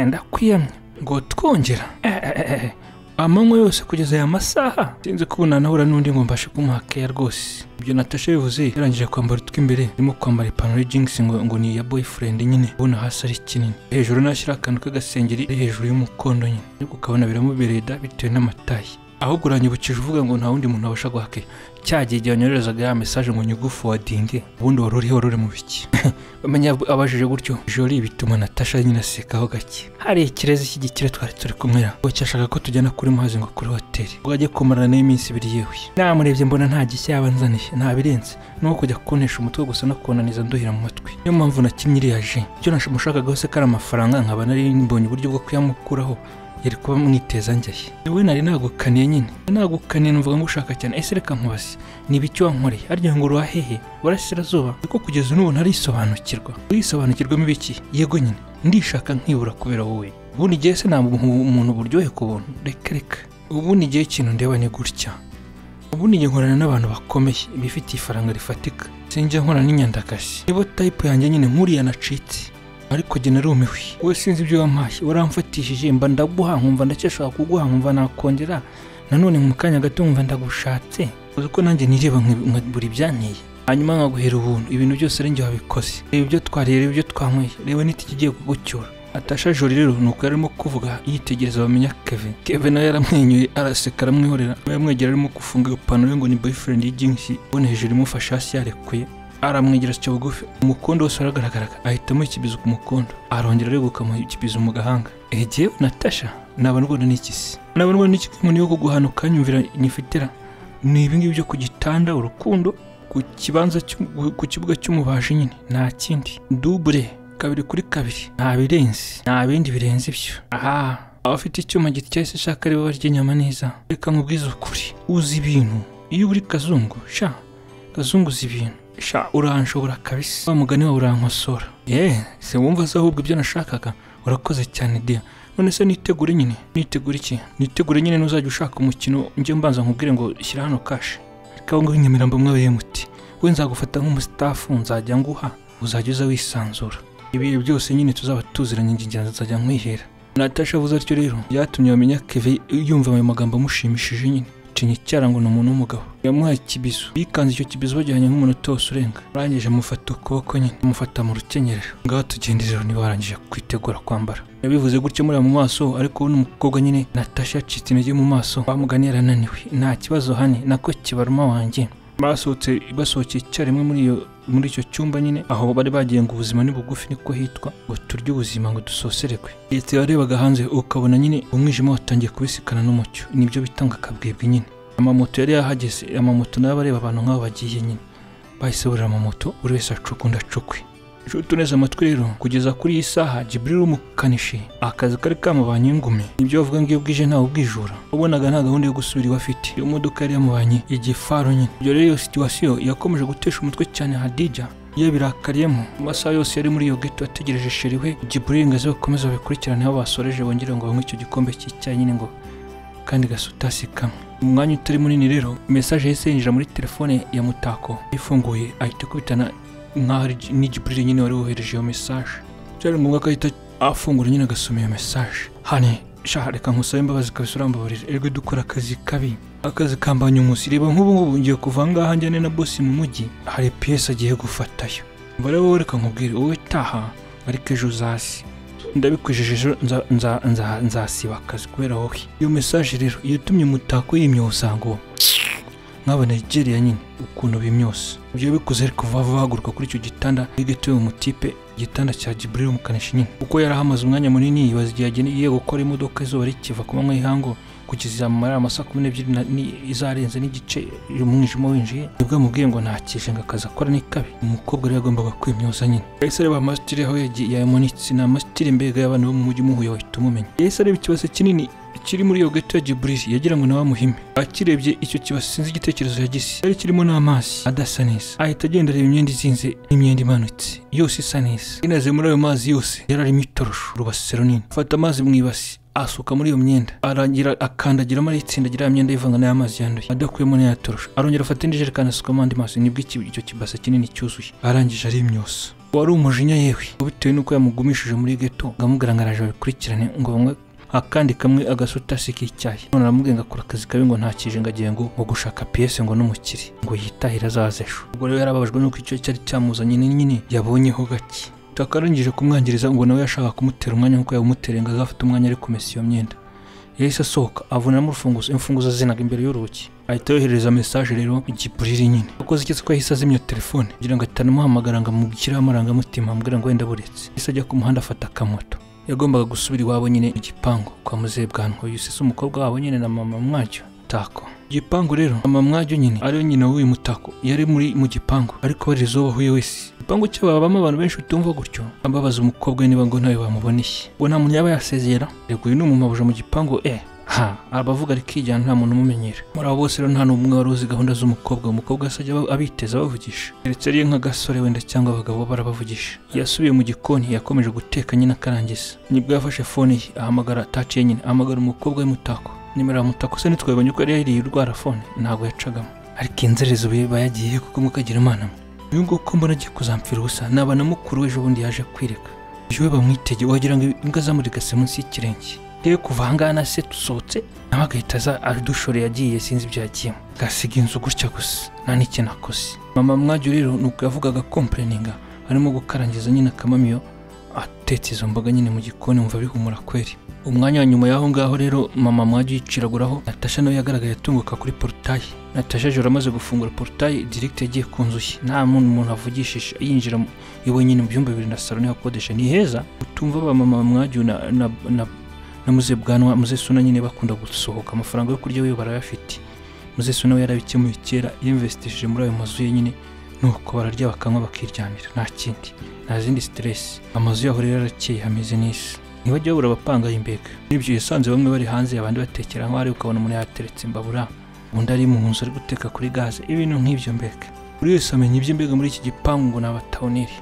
ndakwiyamye ngo twongera Eeeeh, amanywa yose kugeza aya masaha sinzi ko ubu nanahura n'undi ngo mbashe kumuhakeya rwose ibyo natasha bivuze yarangije kwambara utw'imbere arimo kwambara ipantaro y'ijingisi ngo, ngo ni iya boyfriend nyine ubona hasi ari kinini hejuru nashyira akantu k'agasengeri ari hejuru y'umukondo nyine ariko ukabona biramubereye da bitewe n'amatayi ahubwo uranyibukije uvuga ngo nta wundi muntu wabasha guhakeya cya gihe igihe wanyoherezaga ya mesaje ngo nyigufowadinge ubundi wari uriho wari uri mu biki bamenya abajije gutyo jori bituma natasha nyine asekaho gake hari ikirezi cy'igikire twari turi kumwera ngo cyashaka ko tujyana kuri muhazi ngo kuri hoteli ngo ajye kumarana n'iminsi ibiri yewe namurebye mbona nta gishya yabanzaniye nta birenze nuko kujya kuntesha umutwe gusa no kunaniza nduhira mu matwi niyo mpamvu nakinnye iriya ji icyo namushakaga hose ko ari amafaranga nkaba nari mbonye uburyo bwo kuyamukuraho yari kuba mwiteza njyaye wowe nari nagukaniye nyine nagukaniye numvaga ngushaka cyane ese reka nkubaze niba icyo wankoreye arya ngo uruha hehe burasirazuba ariko kugeza n'ubu ntarisobanukirwa urisobanukirwamo ibiki yego nyine ndishaka nkibura kubera wowe ubundi igihe se ntabwo umuntu buryohe ku buntu reka reka ubundi igihe ikintu ndeba ni gutya ubundi njye nkorana n'abantu bakomeye bifitiye ifaranga rifatika sinjya nkorana n'inyandagazi niba tayipu yanjye nyine nkuriya nacitse ariko jye narumiwe wowe sinzi ibyo wampaye waramfatishije mba ndaguha nkumva ndacyashaka kuguha nkumva nakongera nanone mu kanya gato nkumva ndagushatse uzi ko nanjye nireba nka- nka buri byanteye hanyuma nkaguhera ubuntu ibintu byose ari njye wabikoze reba ibyo twariye reba ibyo twanyweye reba n'itike igiye kugucyura atasha jori rero ni uko yarimo kuvuga yitegereza bamenya kevin kevin nawe yaramwenyuye araseka aramwihorera yamwegera arimo gufunga ipantaro ye ngo ni boyfriend y'ijingisi ubona hejuru imufashe hasi yarekuye aramwegera asya bugufi umukondo wose waragaragaraga ahita amukibiza ku mukondo arongera areguka amukibiza mu gahanga egewe natasha naba ndwana n'ikisi naba ndwana n'ikisi nk'umuntu yo kuguhanuka nyumvira nyifitira ni ibingibi byo ku gitanda urukundo ku kibanza cy'u- ku kibuga cy'umubaji nyine nta kindi dubure kabiri kuri kabiri nta birenze nta bindi birenze ibyo aha abafite icyuma gityaye ishaka aribo barya inyama neza reka nkubwize ukuri uzi ibintu iyo uri kazungu sha kazungu uzi ibintu sha uranshobora kabisa wa mugani wawe urankosora yeee se wumva se ahubwo ibyo nashakaga urakoze cyane dia none se nitegure nyine nitegure iki nitegure nyine nuzajya ushaka umukino njye mbanza nkubwire ngo shyira hano kashi ariko aho ngaho i nyamirambo mwabaye muti we nzagufata nk'umusitafu nzajya nguha uzajya uza wisanzura ibihe byose nyine tuzaba tuziranye njye njye nzajya nkwihera natasha avuze atyo rero byatumye bamenya keve yumva ayo magambo amushimishije nyine cinya icyara ngo ni umuntu w'umugabo yamuhaye ikibizo yikanze icyo kibizo bajyanye nk'umunota wose urenga arangije amufata ukuboko nyine amufata mu rukenyerero ngaho tugende rero niba warangije kwitegura kwambara yabivuze gutyo muri mu maso ariko ubu umukobwa nyine natasha yacitse intege mu maso bamugani yarananiwe nta kibazo hani nako kibaruma wanjye basohotse basohokeye icyarimwe muri iyo muri icyo cyumba nyine aho bari bagiye ngo ubuzima ni bugufi niko hitwa ngo turye ubuzima ngo dusoserekwe leta yarebaga hanze ukabona nyine umwijima watangiye kubisikana n'umucyo nibyo bitanga akabwibwi nyine amamoto yari yahageze amamoto nayo aba areba abantu nk'abo bagiye nyine bahise burira mu moto buri wese acukunda acukwe nshuti uneze amatwi rero kugeza kuri iyi saha Jibril umukanishi akazi kari kamubanye ingumi nibyo bavuga ngo iyo bwije ntawe ubwijura wabonaga nta gahunda yo gusubira iwe afite iyo modoka yari yamubanye igifaru nyine ibyo rero iyo situwasiyo yakomeje gutesha umutwe cyane Hadija iyo birakariyemo amasaha yose yari muri iyo geto ategereje sheri we Jibril ngo aze bakomeze babikurikirane aho basoreje bongere ngo banywe icyo gikombe cy'icyayi nyine ngo kandi gasutasi kamwe mu mwanya utari munini rero mesaje yahise yinjira muri telefone ya mutako ifunguye ahita ikubitana nk'aho ari Ji- ni Jibril nyine wari wohereje iyo mesaje byari ngombwa ko ahita afungura nyine agasoma iyo mesaje hane shaha reka nkusabe imbabazi kabisa urambabarira erwe dukora akazi kabi akazi kambanya umunsi reba nk'ubu ngubu ngiye kuva aha ngaha njyane na bosi mu mujyi hari piyesi agiye gufatayo mbare wowe reka nkubwire wowe taha ariko ejo uzasi ndabikwijeje ejo nza- nza- nza- nzasiba akazi kubera wowe iyo mesaje rero iyo utumye umutako yimyoza ngo nk'aba nigeria nyine ukuntu bimyose ibyo bikuze ariko vuba bahaguruka kuri icyo gitanda wigatuye umutipe igitanda cya Jibril umukanishi nyine kuko yari ahamaze umwanya munini yibaza igihe agiye gukora imodoka izuba rikiva ku manywa y'ihangu kugeza mu mara amasaha kumi n'ebyiri na- ni- izarenze n'igice umwijima winjiye nibwo yamubwiye ngo ntakije ngo akazi akora ni kabi umukobwa rero yagombaga kwimyoza nyine yahise areba amasitiri aho yagiye yayamanitse ni amasitiri mbega y'abantu bo mu mujyi umuhuye wahita umumenya yahise areba ikibazo kinini kiri muri iyo gato ya Jibril yagira ngo nawe amuhime akirebye icyo kibasi sinzi igitekerezo yagise cyari kirimo n'amazi adasa neza ahita agenda areba imyenda izinze n'imyenda imanutse yose isa neza inaze muri ayo mazi yose yari arimo itorosho urubasi runini afata amazi mu ibasi asuka muri iyo myenda arangira akandagiramo aritsindagira ya myenda yivanga n'amazi yanduye adakuyemo n'ayatorosha arongera afata indi jerekani asukamo andi mazi nibwo iki- icyo kibase kinini cyuzuye arangije arimyosa wari umujinya yewe bitewe n'uko yamugumishije muri geto ngo amugaragaraje babikurikirane ngo bamwe akandi kamwe agasutasi k'icyayi none aramubwiye ngo akora akazi kabi ngo ntakije ngo agiye ngo ngo gushaka piyese ngo n'umukiri ngo yitahire azaza ejo ubwo rero yarababajwe n'uko icyo cyari cyamuzanye ni nyine yabonyeho gake takarangije kumwangiza ngo nawe yashaka kumutera umwanya nk'uko yawumutereye ngo azafate umwanya ari kumesa iyo myenda yahise asohoka avunamo urufunguzo imfunguzo zinaga imbere y'urugi ahita yohereza mesaje rero igipuriri nyine kuko zigeze ko yahise azimya telefone kugira ngo atanamuhamagara ngo amubwireho amarangamutima amubwira ngo wenda buretse yahise ajya ku muhanda afata akamoto yagombaga gusubira iwabo nyine mu gipangu kwa muzehe bwanwa uyu se si umukobwa wabo nyine na mama mwacyo tako igipangu rero mama mwacyo nyine ariyo nyina w'uyu mutako yari muri mu gipangu ariko barize uwo bahuye wese igipangu cyo babamo abantu benshi utumva gutyo ambabaza umukobwa we niba ngo ntawe bamuboneye ngo nta muntu yaba yasezera rego uyu ni umumabuja mu gipangu eh ha abavuga ariko ijyana nta muntu umumenyera muri abo bose rero nta n'umwe wari uzi gahunda z'umukobwa umukobwa se ajya aba- abiteza abavugisha ndetse ariyo nk'agasore wenda cyangwa abagabo barabavugisha yasubiye mu gikoni yakomeje guteka nyine akarangiza nibwo yafashe fone ye ahamagara ataciye nyine ahamagara umukobwa w'imutako nimero ya mutako se ntitwabonye ko yari yariye urwara fone ntabwo yacagamo ariko inzerezo biba yagiye kuko mukagira imana mwe uyu nguyu uko mbona agiye kuzampfira ubusa ni abana mukuru w'ejo bundi yaje kwireka yewe bamwitege wagira ngo imbwa zamurigase munsi y'ikirenge rero kuva aha ngaha na se dusohotse nawe agahita aza adushore yagiye sinzi ibyo yagiyemo agasiga inzu gutya gusa nta n'ikintu akoze mama mwajyo rero ni uko yavugaga kompureninga arimo gukarangiza nyine akamamiyo atetse izo mboga nyine mu gikoni wumva bihumura kweri umwanya wa nyuma y'aho ngaho rero mama mwajya yiciraguraho natasha nawe yagaragaye atunguka kuri porutaye natasha joro amaze gufungura porutaye dirigiti yagiye ku nzu ye nta muntu umuntu avugishije yinjira mu- iwe nyine mu byumba bibiri na salo niho akodesha ni heza utumva ba mama mwajya na, na, na, na muze bwanwa muze suna nyine bakunda gusohoka amafaranga yo kurya wiwe barayafite muze suna we yarabikemuye kera yinvestishije muri ayo mazu ye nyine nuko bararya bakanywa bakiryamira nta kindi nta zindi siteresi amazu yaho rero arakeye hameze neza ntibajya babura abapanga imbega n'ibyo yasanze bamwe bari hanze abandi batekera nk'aho ari ukabona umuntu yateretse imbabura undi ari mu nzu ari guteka kuri gaze ibintu nk'ibyo mbega buri wese amenya iby'imbega muri iki gipangu ngo ni abatawuneri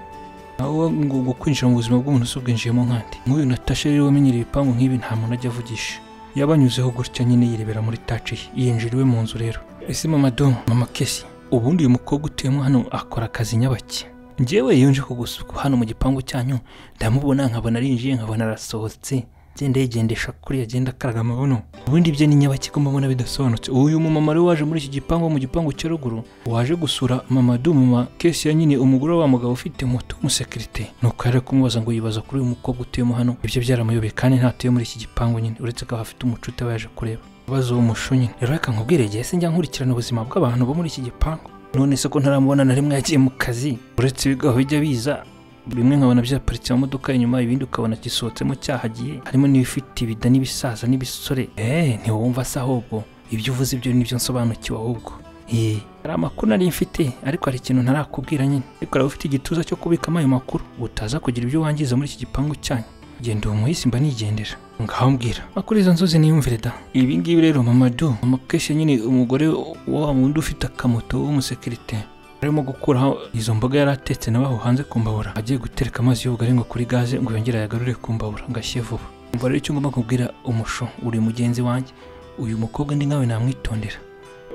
naho ngo ngo kwinjira mu buzima bw'umuntu si ubwinjiyemo nkandi nk'uyu natasha rero wamenyereye ibipangu nk'ibi nta muntu ajya avugisha yabanyuzeho gutya nyine yirebera muri taci ye yinjira iwe mu nzu rero ese mama domo mama kesi ubundi uyu mukobwa utuyemo hano akora akazi nyabaki njyewe iyo nje kugusuka hano mu gipangu cyanyu ndamubona nkabona arinjiye nkabona arasohotse agenda yigendesha kuri agenda akaraga amabuno ubundi bye ni nyabaki ko mbona bidasobanutse uyu mumama rero waje muri iki gipangu wo mu gipangu cya ruguru waje gusura mama du mama kesi ya nyine umugore wa wa mugabo ufite moto w'umusekirite nuko yari ari kumubaza ngo yibaza kuri uyu mukobwa utuyemo hano ibyo byaramuyobeye kandi ntatuye muri iki gipangu nyine uretse ko hafite umucuti aba yaje kureba abaza uwo mushu nyine rero reka nkubwire igihe se njya nkurikirana ubuzima bw'abantu bo muri iki gipangu none se ko ntaramubona na rimwe yagiye mu kazi uretse ibigaho bijya biza bimwe nkabona byaparitse mu modoka inyuma ibindi ukabona gisohotsemo cyahagiye harimo n'ibifite ibida n'ibisaza n'ibisore eh ntiwumva se ahubwo ibyo uvuze ibyo nibyo nsobanukiwe ahubwo hari amakuru nari mfite ariko hari ikintu ntarakubwira nyine ariko waba ufite igituza cyo kubikamo ayo makuru utaza kugira ibyo wangiza muri iki gipangu cyanyu genda uwo muhisi mba nigendera ngaho mbwira makuru izo nzozi niyumvire da ibi ngibi rero mamadu amakeshe nyine umugore wa wundi ufite akamoto w'umusekirite arimo gukuraho izo mboga yari atetse nawe aho hanze ku mbabura agiye gutereka amazi y'ubugari ngo kuri gaze ngo yongere ayagarure ku mbabura ngo ashye vuba umva rero icyo ngomba kubwira umusho uri mugenzi wanjye uyu mukobwa ndi nkawe namwitondera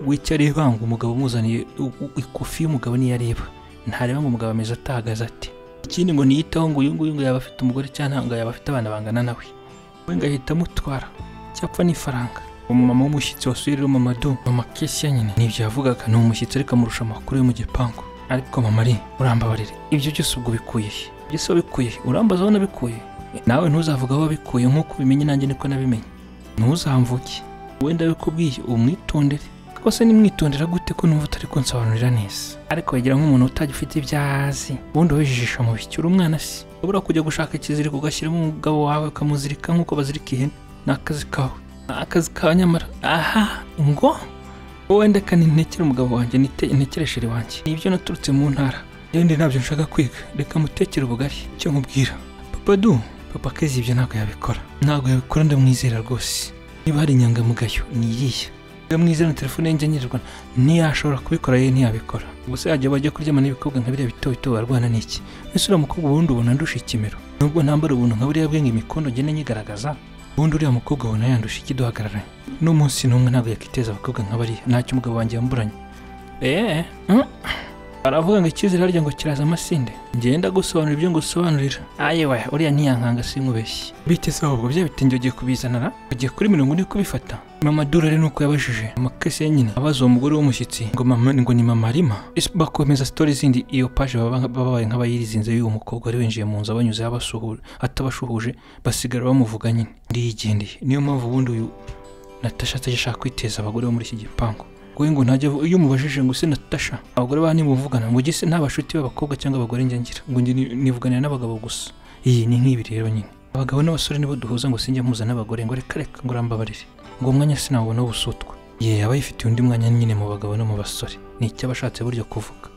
wicyo arebanga umugabo umuzaniye u- u- ikofi y'umugabo niyo areba ntareba ngo umugabo ameze atahagaze ati ikindi ngo niyitaho ngo uyu nguyu ngo yaba afite umugore cyangwa ntabwo yaba afite abana bangana nawe we ngo ahita amutwara cyapfa n'ifaranga umumama w'umushyitsi wasuye rero mama du mama kesiya nyine nibyo yavugaga ni umushyitsi ariko amurusha amakuru yo mu gipangu ariko mama ari urambabarire ibyo byose ubwo bikuye he? byose wabikuye he? urambaza aho nabikuye nawe ntuzavuge aho wabikuye nk'uko ubimenye nanjye niko nabimenye ntuzamvuge wenda bikubwiye umwitondere kuko se nimwitondera gute ko numva utari kunsobanurira neza ariko wigira nk'umuntu utagifite ibyo azi ubundi wejijisha mu biki uri umwana se ubura kujya gushaka ikiziriko ugashyiramo umugabo wawe ukamuzirika nk'uko bazirika ihene ni akazi kawe ni akazi kawe nyamara aha ngo wowe ndeka nintekere umugabo wanjye nite- intekereshere wanjye ni ibyo naturutse mu ntara yewe ntabyo nshaka kwiga reka mutekere ubugari icyo nkubwira papa du papa kezi ibyo ntabwo yabikora ntabwo yabikora ndamwizera rwose niba hari inyangamugayo ni iyihe iyo mwizera na telefone ye ngengerwa ntiyashobora kubikora ye ntiyabikora gusa yajya bajya kuryamana n'ibikobwa nka biriya bito bito barwana n'iki mbese uriya mukobwa ubundi ubona ndusha ikimero nubwo ntambara ubuntu nka buriya bwe ngo imikondo ngende nyigaragaza ubundi uriya mukobwa ubona yandusha iki duhagararanye n'umunsi n'umwe ntabwo yakiteza abakobwa nka bariya ntacyo umugabo wanjye yamburanye eee baravuga ngo icyizere harya ngo kiraza amasinde ngenda gusobanura ibyo ngusobanurira ayewe uriya ntiyankanga sinkubeshye biteze ahubwo bya bitenge ugiye kubizanara ugiye kuri mirongo ine kubifata mama dura rero nuko yabajije amakesi ye nyine abaza uwo mugore w'umushyitsi ngo mama ngo ni mama rima Ese bakomeza sitori zindi iyo paje baba- babaye nk'abayirizinze y'uwo mukobwa wari winjiye mu nzu abanyuzeho abasuhuje atabashuhuje basigara bamuvuga nyine ndiyigendeye niyo mpamvu ubundi uyu natasha atajya ashaka kwiteza abagore bo muri iki gipangu wowe ngo ntajya avu- iyo umubajije ngo use natasha abagore ba nimuvugana ngo ugise nta bashuti b'abakobwa cyangwa abagore njya ngira ngo njye ni- nivuganira n'abagabo gusa iyi ni nk'ibi rero nyine abagabo n'abasore nibo duhuza ngo sinjya mpuza n'abagore ngo reka reka ngo urambabarire ngo umwanya sinawubona w'ubusutwa ye aba yifitiye undi mwanya nyine mu bagabo no mu basore ni icy'abashatse buryo kuvuga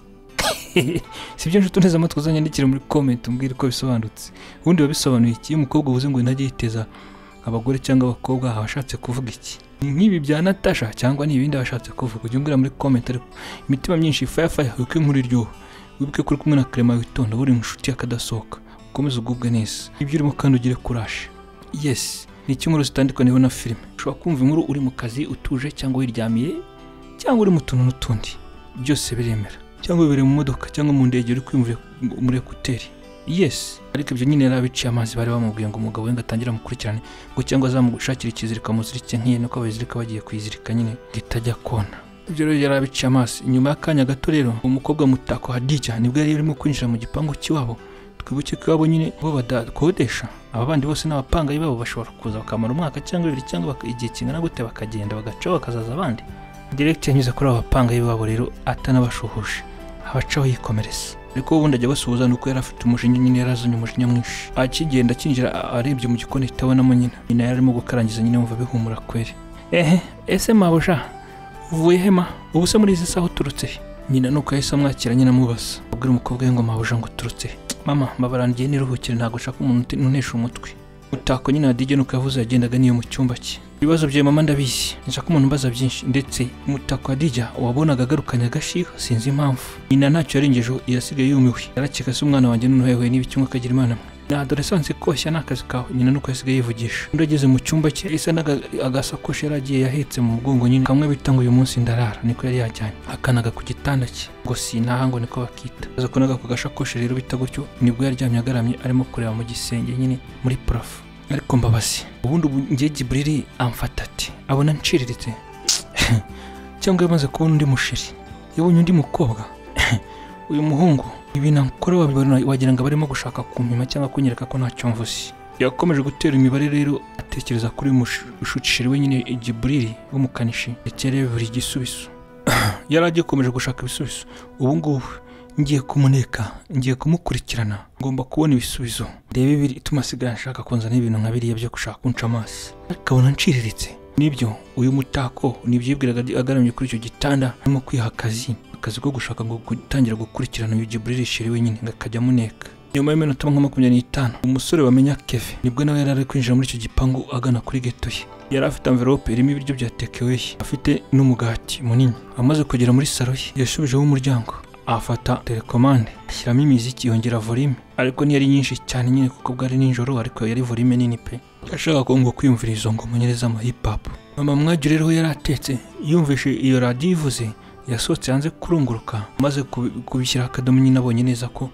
si byo nshuti neza amatwi uzanyandikira muri comment umbwire uko bisobanutse ubundi biba bisobanuye iki iyo umukobwa uvuze ngo ntajya yiteza abagore cyangwa abakobwa aba ashatse kuvuga iki ni nk'ibi bya natasha cyangwa ni ibindi bashatse kuvuga ujya umbwira muri comment ariko imitima myinshi faya faya wibuke inkuru iryoha wibuke ko uri kumwe na karema witonda buri inshuti y'akadasohoka ukomeze ugubwe neza ibyo urimo kandi ugire kurashe yesi ni iki inkuru zitandukaniyeho na filime ushobora kumva inkuru uri mu kazi utuje cyangwa wiryamiye cyangwa uri mu tuntu n'utundi byose biremera cyangwa bibereye mu modoka cyangwa mu ndege uri kwiyumvira muri ekuteri yesi ariko ibyo nyine yari abiciye amazi bari bamubwiye ngo umugabo we ngo atangire amukurikirane ngo cyangwa azamushakira ikizirika amuzirike nk'iyo nuko abazirika bagiye kuyizirika nyine ngo itajya kona ibyo rero yari abiciye amaso inyuma y'akanya gato rero umukobwa mutako hadija nibwo yari urimo kwinjira mu gipangu cy'iwabo twibuke ko iwabo nyine bo badakodesha aba bandi bose n'abapangayi babo bashobora kuza bakamara umwaka cyangwa ibiri cyangwa baka- igihe kingana gute bakagenda bagacaho bakazaza abandi direkiti yanyuze kuri abo bapangayi babo rero atanabashuhuje abacaho yikomereza ariko we ubundi ajya basuhuza ni uko yari afite umujinya nyine yarazanye umujinya mwinshi akigenda akinjira a- arebye mu gikoni itabonamo nyina nyina yari arimo gukarangiza nyine wumva bihumura kweri ehe ese mabuja uvuye hema ubu se muri izi saha uturutse he nyina nuko yahise amwakira nyine amubaza abwira umukobwa we ngo mabuja ngo uturutse he mama mbabarangiye niruhukire ntabwo nshaka umuntu uti- unesha umutwe utako nyine adijya nuko yavuze yagendaga n'iyo mu cyumba cye ibibazo bya mama ndabizi nshaka umuntu umbaza byinshi ndetse umutako adijya wabonaga agarukanye agashiha sinzi impamvu nyina ntacyo yarengejeho yasigaye yumiwe yarakeka se umwana wanjye noneho yahuye n'ibi kimwe akagira imana mwe na dore sanse koshya ni akazi kawe nyina nuko yasigaye yivugisha undi ageze mu cyumba cye isa n'agasakoshi yari agiye yahetse mu mugongo nyine kamwe bita ngo uyu munsi ndarara niko yari yajyanye akanaga ku gitanda cye ngo sintaha ngo niko bakita aza kunaga ku gashakoshi rero bita gutyo nibwo yaryamye agaramye arimo kureba mu gisenge nyine muri parafo ariko mbabazi ubundi ubu ngiye giburiri amfata ati abona nciriritse cyangwa yamaze kubona undi mushiri yabonye undi mukobwa uyu muhungu ibintu akora wabibona wagira ngo barimo gushaka kumpima cyangwa kunyereka ko ntacyo mvuze yakomeje gutera imibare rero atekereza kuri uyu mushukishiri we nyine igiburiri w'umukanishi ndetse arebe buri gisubizo yari agikomeje gushaka ibisubizo ubu ngubu ngiye kumuneka ngiye kumukurikirana ngomba kubona ibisubizo ndebe ibiri ituma asigaye ashaka kunzana ibintu nka biriya byo gushaka kunca amaso ariko abona nciriritse nibyo uyu mutako nibyo yibwiraga agaramye kuri icyo gitanda arimo kwiha akazi akazi ko gushaka ngo gutangira gukurikirana uyu Jibril Sheri wenyine ngo akajya amuneka nyuma y'iminota nka makumyabiri n'itanu umusore wamenya Kevin nibwo nawe yari ari kwinjira muri icyo gipangu agana kuri geto ye yari afite amverope irimo ibiryo bya tekeweye afite n'umugati munini amaze kugera muri saro ye yashubijeho umuryango afata telekomande ashyiramo imiziki yongera volume ariko ntiyari nyinshi cyane nyine kuko bwari nijoro ariko yari volume nini pe yashaka ko ngo kwiyumvira izo ngoma nyereza ama hip hop mama mwagi rero yari atetse yumvise iyo radiyo ivuze yasohotse hanze kurunguruka amaze kubi- kubishyiraho akadomo nyine abonye neza ko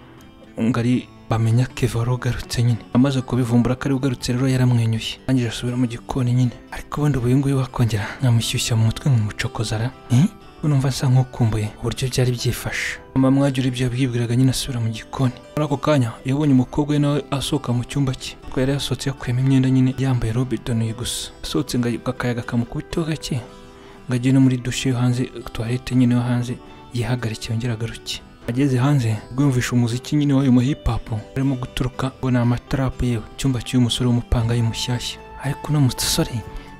ngo ari bamenya keva wari ugarutse nyine amaze kubivumbura ko ari ugarutse rero yaramwenyuye arangije asubira mu gikoni nyine ariko ubundi ubu nguyu wakongera nkamushyushya mu mutwe nkamucokozara Eh? numva nsa nk'ukumbuye uburyo byari byifashe mama mwagira ibyo yabwibwiraga nyine asubira mu gikoni muri ako kanya yabonye umukobwa we nawe asohoka mu cyumba cye kuko yari yasohotse yakuyemo imyenda nyine yambaye robe idonuye gusa asohotse ngo akayaga kamukubiteho gake ngo ajye no muri dushe yo hanze tuwarete nyine yo hanze yihagarike yongere agaruke ageze hanze rwumvisha umuziki nyine w'ayo mahipapu arimo guturuka ngo ni amatarapu yewe icyumba cy'uyu musore w'umupangayi mushyashya ariko uno musore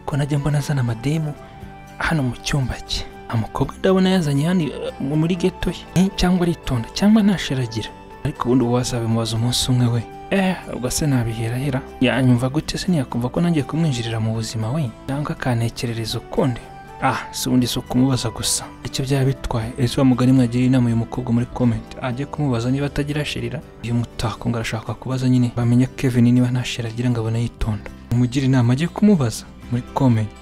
ko najya mbona azana amademu hano mu cyumba cye umukobwa ndabona yazanye hano eh, muri geto ye Eh, cyangwa aritonda cyangwa ntasharagira ariko ubundi ubu wazabimubaza umunsi umwe we eh ubwo se nabiherahera yanyumva gute se ntiyakumva ko nangiye kumwinjirira mu buzima we cyangwa akantekerereza ukundi ah si ubundi si ukumubaza gusa icyo byaba bitwaye ese wa mugani mwagiriye inama uyu mukobwa muri comment ajye kumubaza niba atagira sherira uyu mutako ngo arashaka kubaza nyine bamenya Kevin niba nta sheri agira ngo abone yitonda umugire inama ajye kumubaza muri comment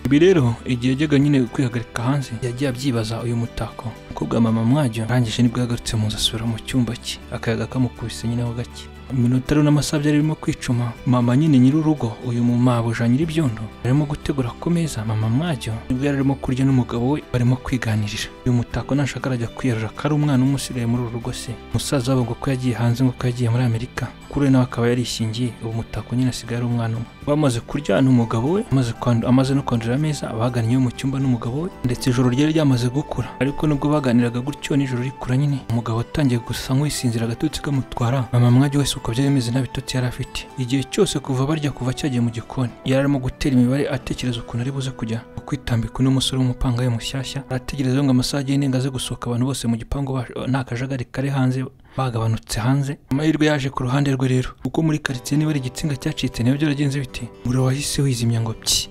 ibi rero igihe yajyaga nyine kwihagarika hanze yagiye abyibaza uyu mutako umukobwa wa mama mwajya arangije nibwo yagarutse mu nzu asubira mu cyumba cye akayaga kamukubise nyine gake iminota rero n'amasaha byari birimo kwicuma mama nyine nyir'urugo uyu mumabuja nyir'ibyondo arimo gutegura ku meza mama mwajya nibwo yari arimo kurya n'umugabo we barimo kwiganirira uyu mutako nashaka arajya kwiyarura ko ari umwana umwe usigaye muri uru rugo se umusaza wabo ngo ko yagiye hanze ngo ko yagiye muri amerika kuri we nawe akaba yarishingiye ubu mutako nyine asigaye ari umwana umwe bamaze kuryana umugabo we amaze kwandu- amaze no kwandurira ameza abagannye mu cyumba n'umugabo we ndetse ijoro ryari ryamaze gukura ariko nubwo baganiraga gutyo nijoro rikura nyine umugabo atangiye gusa nk'uwisinzira agatotsi kamutwara mama mwajya wese uko byari bimeze nta bitotsi yari afite igihe cyose kuva barya kuva cyagiye mu gikoni yari arimo gutera imibare atekereza ukuntu ari buze kujya kwitambika uno musore w'umupangaye mushyashya arategereza ngo amasaha agende ngo aze gusohoka abantu bose mu gipangu ba- nta kajagari kari hanze bagabanutse hanze amahirwe yaje ku ruhande rwe rero kuko muri karitsiye niba ari igitsinga cyacitse niba byaragenze biti umuriro wahise wizimya ngo pyi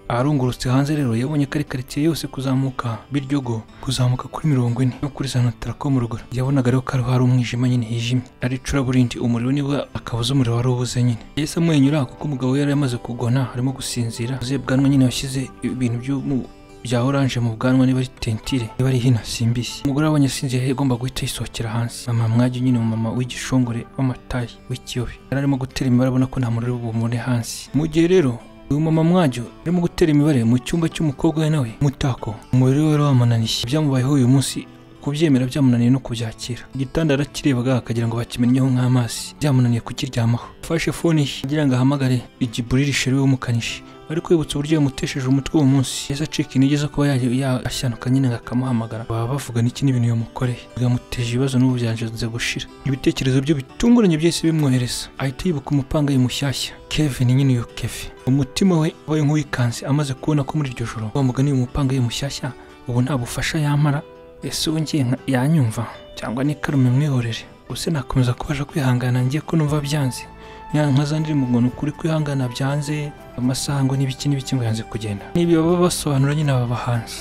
aharungurutse hanze rero yabonye ko ari karitsiye yose kuzamuka biryogo kuzamuka kuri mirongo ine no kuri za notara ko mu ruguru yabonaga rero ko ariho hari umwijima nyine hijimye ari icuraburindi umuriro niba akabuze umuriro wari ubuze nyine yahise amwenyura kuko umugabo we yari yamaze kugona arimo gusinzira uze bwanwa nyine washyize ibintu byo mu- bya oranje mu bwanwa niba ari tentire niba ari hino simbisi umugore abonye asinziriye igomba guhita yisohokera hansi mama mwajya nyine umumama w'igishongore w'amatayi w'ikiyobe yari arimo gutera imibare abona ko nta muriro bumubone hansi mu gihe rero uyu mama mwajyo arimo gutera imibare mu cyumba cy'umukobwa we nawe mutako umubiri we wari wamunaniye ibyamubayeho uyu munsi kubyemera byamunaniye no kubyakira igitanda yarakirebaga akagira ngo bakimenyeho nk'amazi byamunaniye kukiryamaho afashe fone ye agira ngo ahamagare igiburiri sheri w'umukanishi ariko yibutse uburyo yamutesheje umutwe uwo munsi yahise acika intege zo kuba yajya- yashyanuka nyine ngo akamuhamagara baba bavuga n'iki n'ibintu yamukoreye bigamuteje ibibazo n'ubu byanze gushira ibitekerezo bye bitunguranye byahise bimwohereza ahita yibuka umupangayi mushyashya Kevin nyine iyo Kevin umutima we wabaye nk'uwikanze amaze kubona ko muri iryo joro wa mugani uyu mupangayi mushyashya ubu nta bufasha yamara ese ubu ngiye nka- yanyumva cyangwa ni karume mwihorere ubuse nakomeza kubasha kwihangana ngiye ko numva byanze nkaza ndi mu muntu kuri kwihangana byanze amasaha ngo n'ibiki n'ibiki ngo yanze kugenda n'ibi baba basobanura nyine aba bahanzi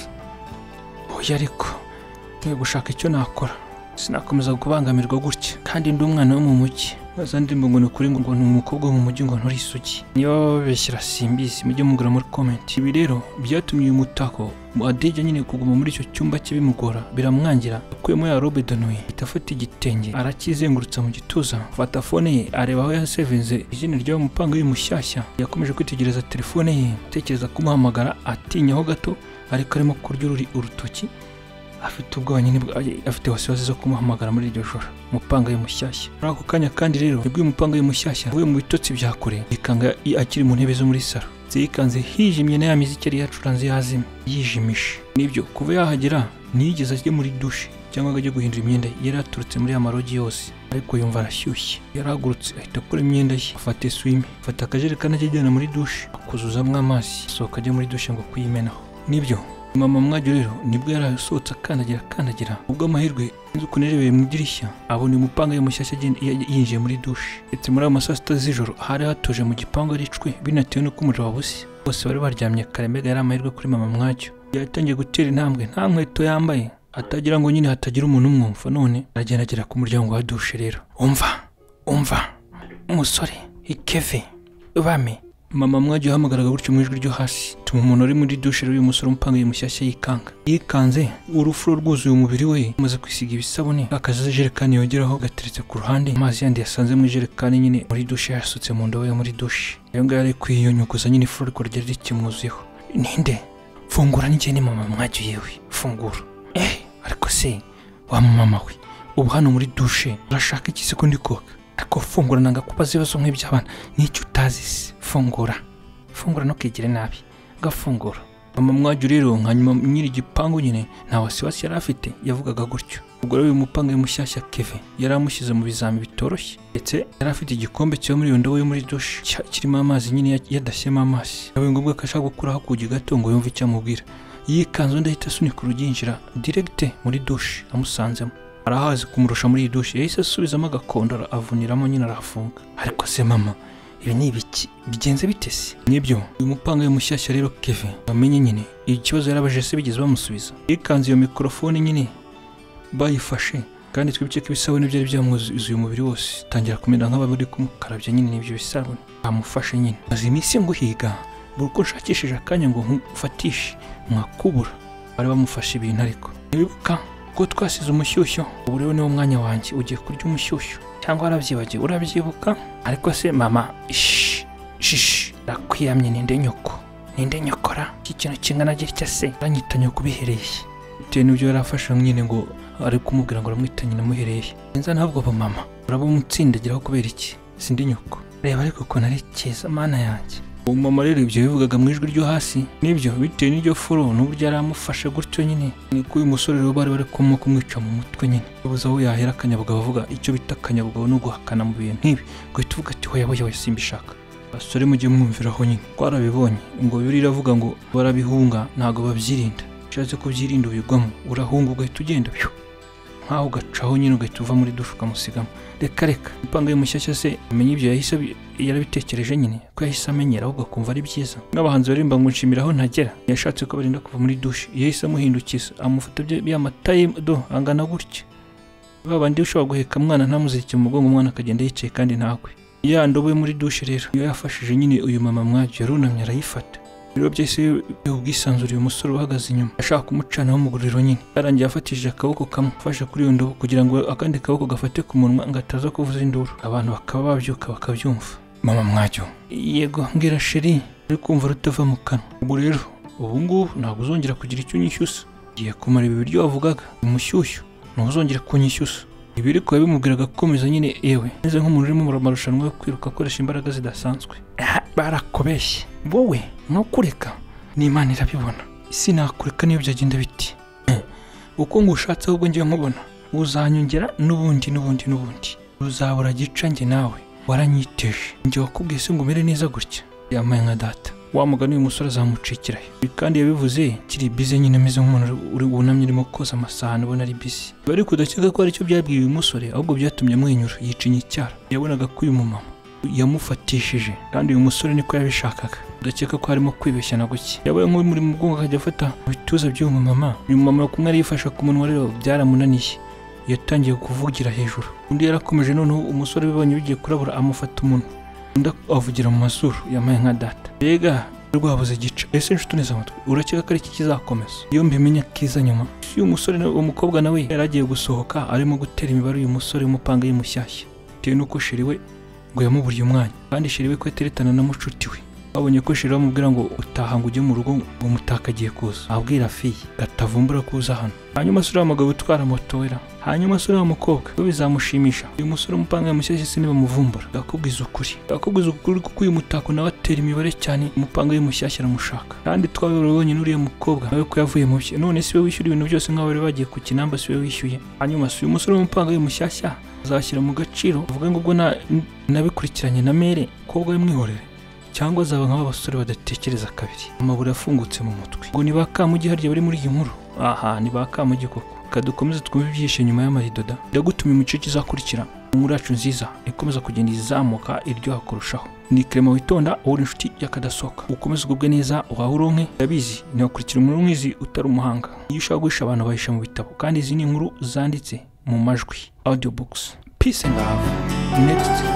oya ariko nkwiye gushaka icyo nakora sinakomeza kubangamirwa gutya kandi ndi umwana wo mu mujyi maze ndi mu ngo kuri ngo ni umukobwa wo mu mujyi ngo nturi isugi niba babeshyira simbizi mujye mugura muri comment ibi rero byatumye uyu mutako mu adijya nyine kuguma muri icyo cyumba cye bimugora biramwangira akuyemo ya robe danuye ahita afata igitenge arakizengurutsa mu gituza afata fone ye areba aho yasevinze izina ry'uwo mupanga w'uyu mushyashya yakomeje kwitegereza telefone ye atekereza kumuhamagara atinyaho gato ariko arimo kurya ururi- urutoki afite ubwoba nyine bwa- afite wasiwasi zo kumuhamagara muri iryo joro umupanga we mushyashya muri ako kanya kandi rero nibwo uyu mupanga we mushyashya avuye mu bitotsi bya kure yikanga i- akiri mu ntebe zo muri saro yikanze hijimye na ya miziki yari yacuranze yazima yijimisha nibyo kuva yahagera ntiyigeze ajya muri dushe cyangwa ngo ajye guhindura imyenda ye yari yaturutse muri ya marogi yose ariko yumva arashyushye yarahagurutse ahita akora imyenda ye afata eswime afata akajerekani akijyana muri dushe akuzuzamo amazi asohoka ajya muri dushe ngo kuyimenaho nibyo mama mwajya rero nibwo yari asohotse akandagira akandagira ubwo amahirwe inzu ukuntu yarebeye mu idirishya abona umupanga ye mushyashya agenda- ya- yinjiye muri dushe ndetse muri ayo ma saa sita z'ijoro hari hatuje mu gipangu ari icwe binatewe n'uko umuriro wabuze bose bari baryamye kare mbega yari amahirwe kuri mama mwacyo yatangiye gutera intambwe nta nkweto yambaye atagira ngo nyine hatagira umuntu umwumva none aragenda agera ku muryango wa dushe rero umva umva umusore ikeve bame mama mwajya uhamagaraga gutyo mu ijwi ryo hasi tuma umuntu uri muri dushe rero uyu musore umupangaye mushyashya yikanga yikanze urufuro rwuzuye umubiri we amaze kwisiga ibisabune akajerekani yongeraho gateretse ku ruhande amazi yandi yasanze mu ijerekani nyine muri dushe yasutse mu ndobo yo muri dushe ayo ngayo ari kwiyunyuguza nyine ifuro rwo ryari rikimwuzuyeho ninde fungura n'igihe ni mama mwajya yewe fungura eh ariko se wa mama we ubu hano muri dushe urashaka iki se ko ndi koga ariko fungura nanga kubaza ibibazo nk'iby'abana n'icyo utazi se fungura fungura ntukigire nabi gafungura mama mwajya rero hanyuma nyiri igipangu nyine nta wasiwasi yari afite yavugaga gutyo ubwo rero uyu mupanga mushyashya keve yari amushyize mu bizami bitoroshye ndetse yari afite igikombe cyo muri iyo ndobo yo muri dushe cya- kirimo amazi nyine ya- yadashyemo amazi bibaye ngombwa ko ashaka gukuraho akugi gato ngo yumve icyo amubwira yikanzu ndahita asunika urugi yinjira diregite muri dushe amusanzemo arahazi kumurusha muri iyi dushe yahise asubizamo agakondo ara- avuniramo nyine arahafunga ariko se mama ibi ni ibiki bigenze bite se nibyo uyu mupanga we mushyashya rero keve bamenye nyine ikibazo yarabaje se bigeze bamusubiza yikanze iyo mikorofone nyine bayifashe kandi twibutse ko ibisabune byari byamwuzuye umubiri wose tangira kumera nk'abari kumukarabya nyine n'ibyo bisabune bamufashe nyine maze iminsi nguhiga buri uko nshakishije akanya ngo nkufatishe mwakubura bari bamufashe ibintu ariko ntibibuka ko twasize umushyushyo ubu rero niwo mwanya wanjye ugiye kurya umushyushyo cyangwa warabyibagiwe urabyibuka ariko se mama ishi shishi nakwiramye ninde nyoko ninde nyokora iki kintu kingana gitya se uranyita nyoko ubihereye bitewe n'ibyo yari afashe nyine ngo ari kumubwira ngo aramwita nyina amuhereye nza ntabwo aba mama uraba umutsindagiraho kubera iki sindi nyoko reba ariko ukuntu ari cyiza mana yanjye uwo mama rero ibyo yabivugaga mu ijwi ryo hasi nibyo bitewe n'iryo furo n'uburyo yari amufashe gutyo nyine niko uyu musore rero bari bari kumwe kumwica mu mutwe nyine ubuze aho yahera akanyabugabo avuga icyo bita akanyabugabo ni uguhakana mu bintu nk'ibi guhita uvuga ati hoya hoya hoya simbishaka basore mujye mwumviraho nyine twarabibonye ngo bibiri iravuga ngo barabihunga ntabwo babyirinda ushatse kubyirinda ubigwamo urahunga ugahita ugenda byo nkaho ugacaho nyine ugahita uva muri dushe ukamusigamo reka reka impanga ye mushyashya se amenya ibyo yahise abi- yarabitekereje nyine ko yahise amenyera ahubwo akumva ari byiza n'abahanzi baririmba ngo nshimiraho ntagera yashatse ko barinda kuva muri dushe yahise amuhindukiza amufata bya- bya mata ye do angana gutya ba bandi ushobora guheka mwana ntamuzirike mu mugongo umwana akagenda yicaye kandi ntakwe ya ndobo yo muri dushe rero iyo yafashije nyine uyu mama mwacyo yarunamye arayifata rero byahise biha ubwisanzure uyu musore uhagaze inyuma ashaka kumucanaho umuguriro nyine yarangiye afatishije akaboko kamwe afashe kuri iyo ndobo kugira ngo akandi kaboko gafate ku munwa ngo ataza kuvuza induru abantu bakaba babyuka bakabyumva mama mwacyo yego mbwira sheri uri kumva rutava mu kanwa ubwo rero ubu ngubu ntabwo uzongera kugira icyo unyishyusa ugiye kumara ibi biryo wavugaga umushyushyu ntuzongera kunyishyusa ibi ariko yabimubwiraga gukomeza nyine yewe meze nk'umuntu urimo mu marushanwa yo kwiruka akoresha imbaraga zidasanzwe barakubeshye wowe ntukureka n'imana irabibona isi nakureka niyo byagenda biti Eh, uko ngushatse ahubwo ngiye nkubona uzanyongera n'ubundi n'ubundi n'ubundi uzabura gica njye nawe waranyiteje njye wakubwiye se ngo umere neza gutya yambaye nka data wa mugani uyu musore azamucikirayo Ibi kandi yabivuze kiri bize nyine ameze nk'umuntu uri- uri wunamye urimo koza amasahani ubona ari bize biba ariko udakeka ko aricyo byabwiye uyu musore ahubwo byatumye amwenyura yicinya icyara yabonaga ko uyu mumama yamufatishije kandi uyu musore niko yabishakaga udakeka ko harimo kwibeshya na guke yabaye nk'uri muri mu bwonko akajya afata mu bituza by'uyu mumama uyu mumama kumwe arifasha ku munwa rero byaramunaniye yatangiye kuvugira hejuru undi yarakomeje noneho umusore bibonye bigiye kurabura amufata umunwa undi avugira mu mazuru yambaye nka data mbega rwabuze gica ese nshuti amatwi urakeka ko ari iki kizakomeza iyo mbimenya kiza nyuma si uyu musore na- uwo mukobwa nawe yari agiye gusohoka arimo gutera imibare uyu musore w'umupanga ye mushyashya bitewe n'uko sheri we ngo yamuburiye umwanya kandi sheri we ko yateretana na mucuti we babonye ko shira bamubwira ngo utaha ngo ujye mu rugo ngo mutaka agiye kuza abwira fiyi gatavumbura kuza hano hanyuma se uriya mugabo utwara moto wera hanyuma se uriya mukobwa we bizamushimisha uyu musore umupanga mushyashya se nibamuvumbura ndakubwiza ukuri ndakubwiza ukuri kuko uyu mutako nawe atera imibare cyane umupanga we mushyashya aramushaka kandi twabibonye n'uriya mukobwa nawe ko yavuye mu bye none si we wishyura ibintu byose nk'aho bari bagiye ku kinamba si we wishyuye hanyuma se uyu musore w'umupanga we mushyashya azashyira mu gaciro avuga ngo ubwo na- nabikurikiranye na mere kobwa wimwihorere cyangwa azaba nk'abasore badatekereza kabiri amabuye afungutse mu mutwe ngo ni ba kamugi harya bari muri iyi nkuru aha ni ba kamugi koko reka dukomeze twumve ibyihishe nyuma y'amarido da ndagutuma imico izakurikira inkuru yacu nziza ikomeza kugenda izamuka iryoha kurushaho ni kerema witonda ubura inshuti y'akadasohoka ukomeze ugubwe neza uhahe uronke ndabizi ntiwakurikira umuntu nk'izi utari umuhanga iyo ushaka guhisha abantu bahisha mu bitabo kandi izi ni inkuru zanditse mu majwi audiobooks peace and love next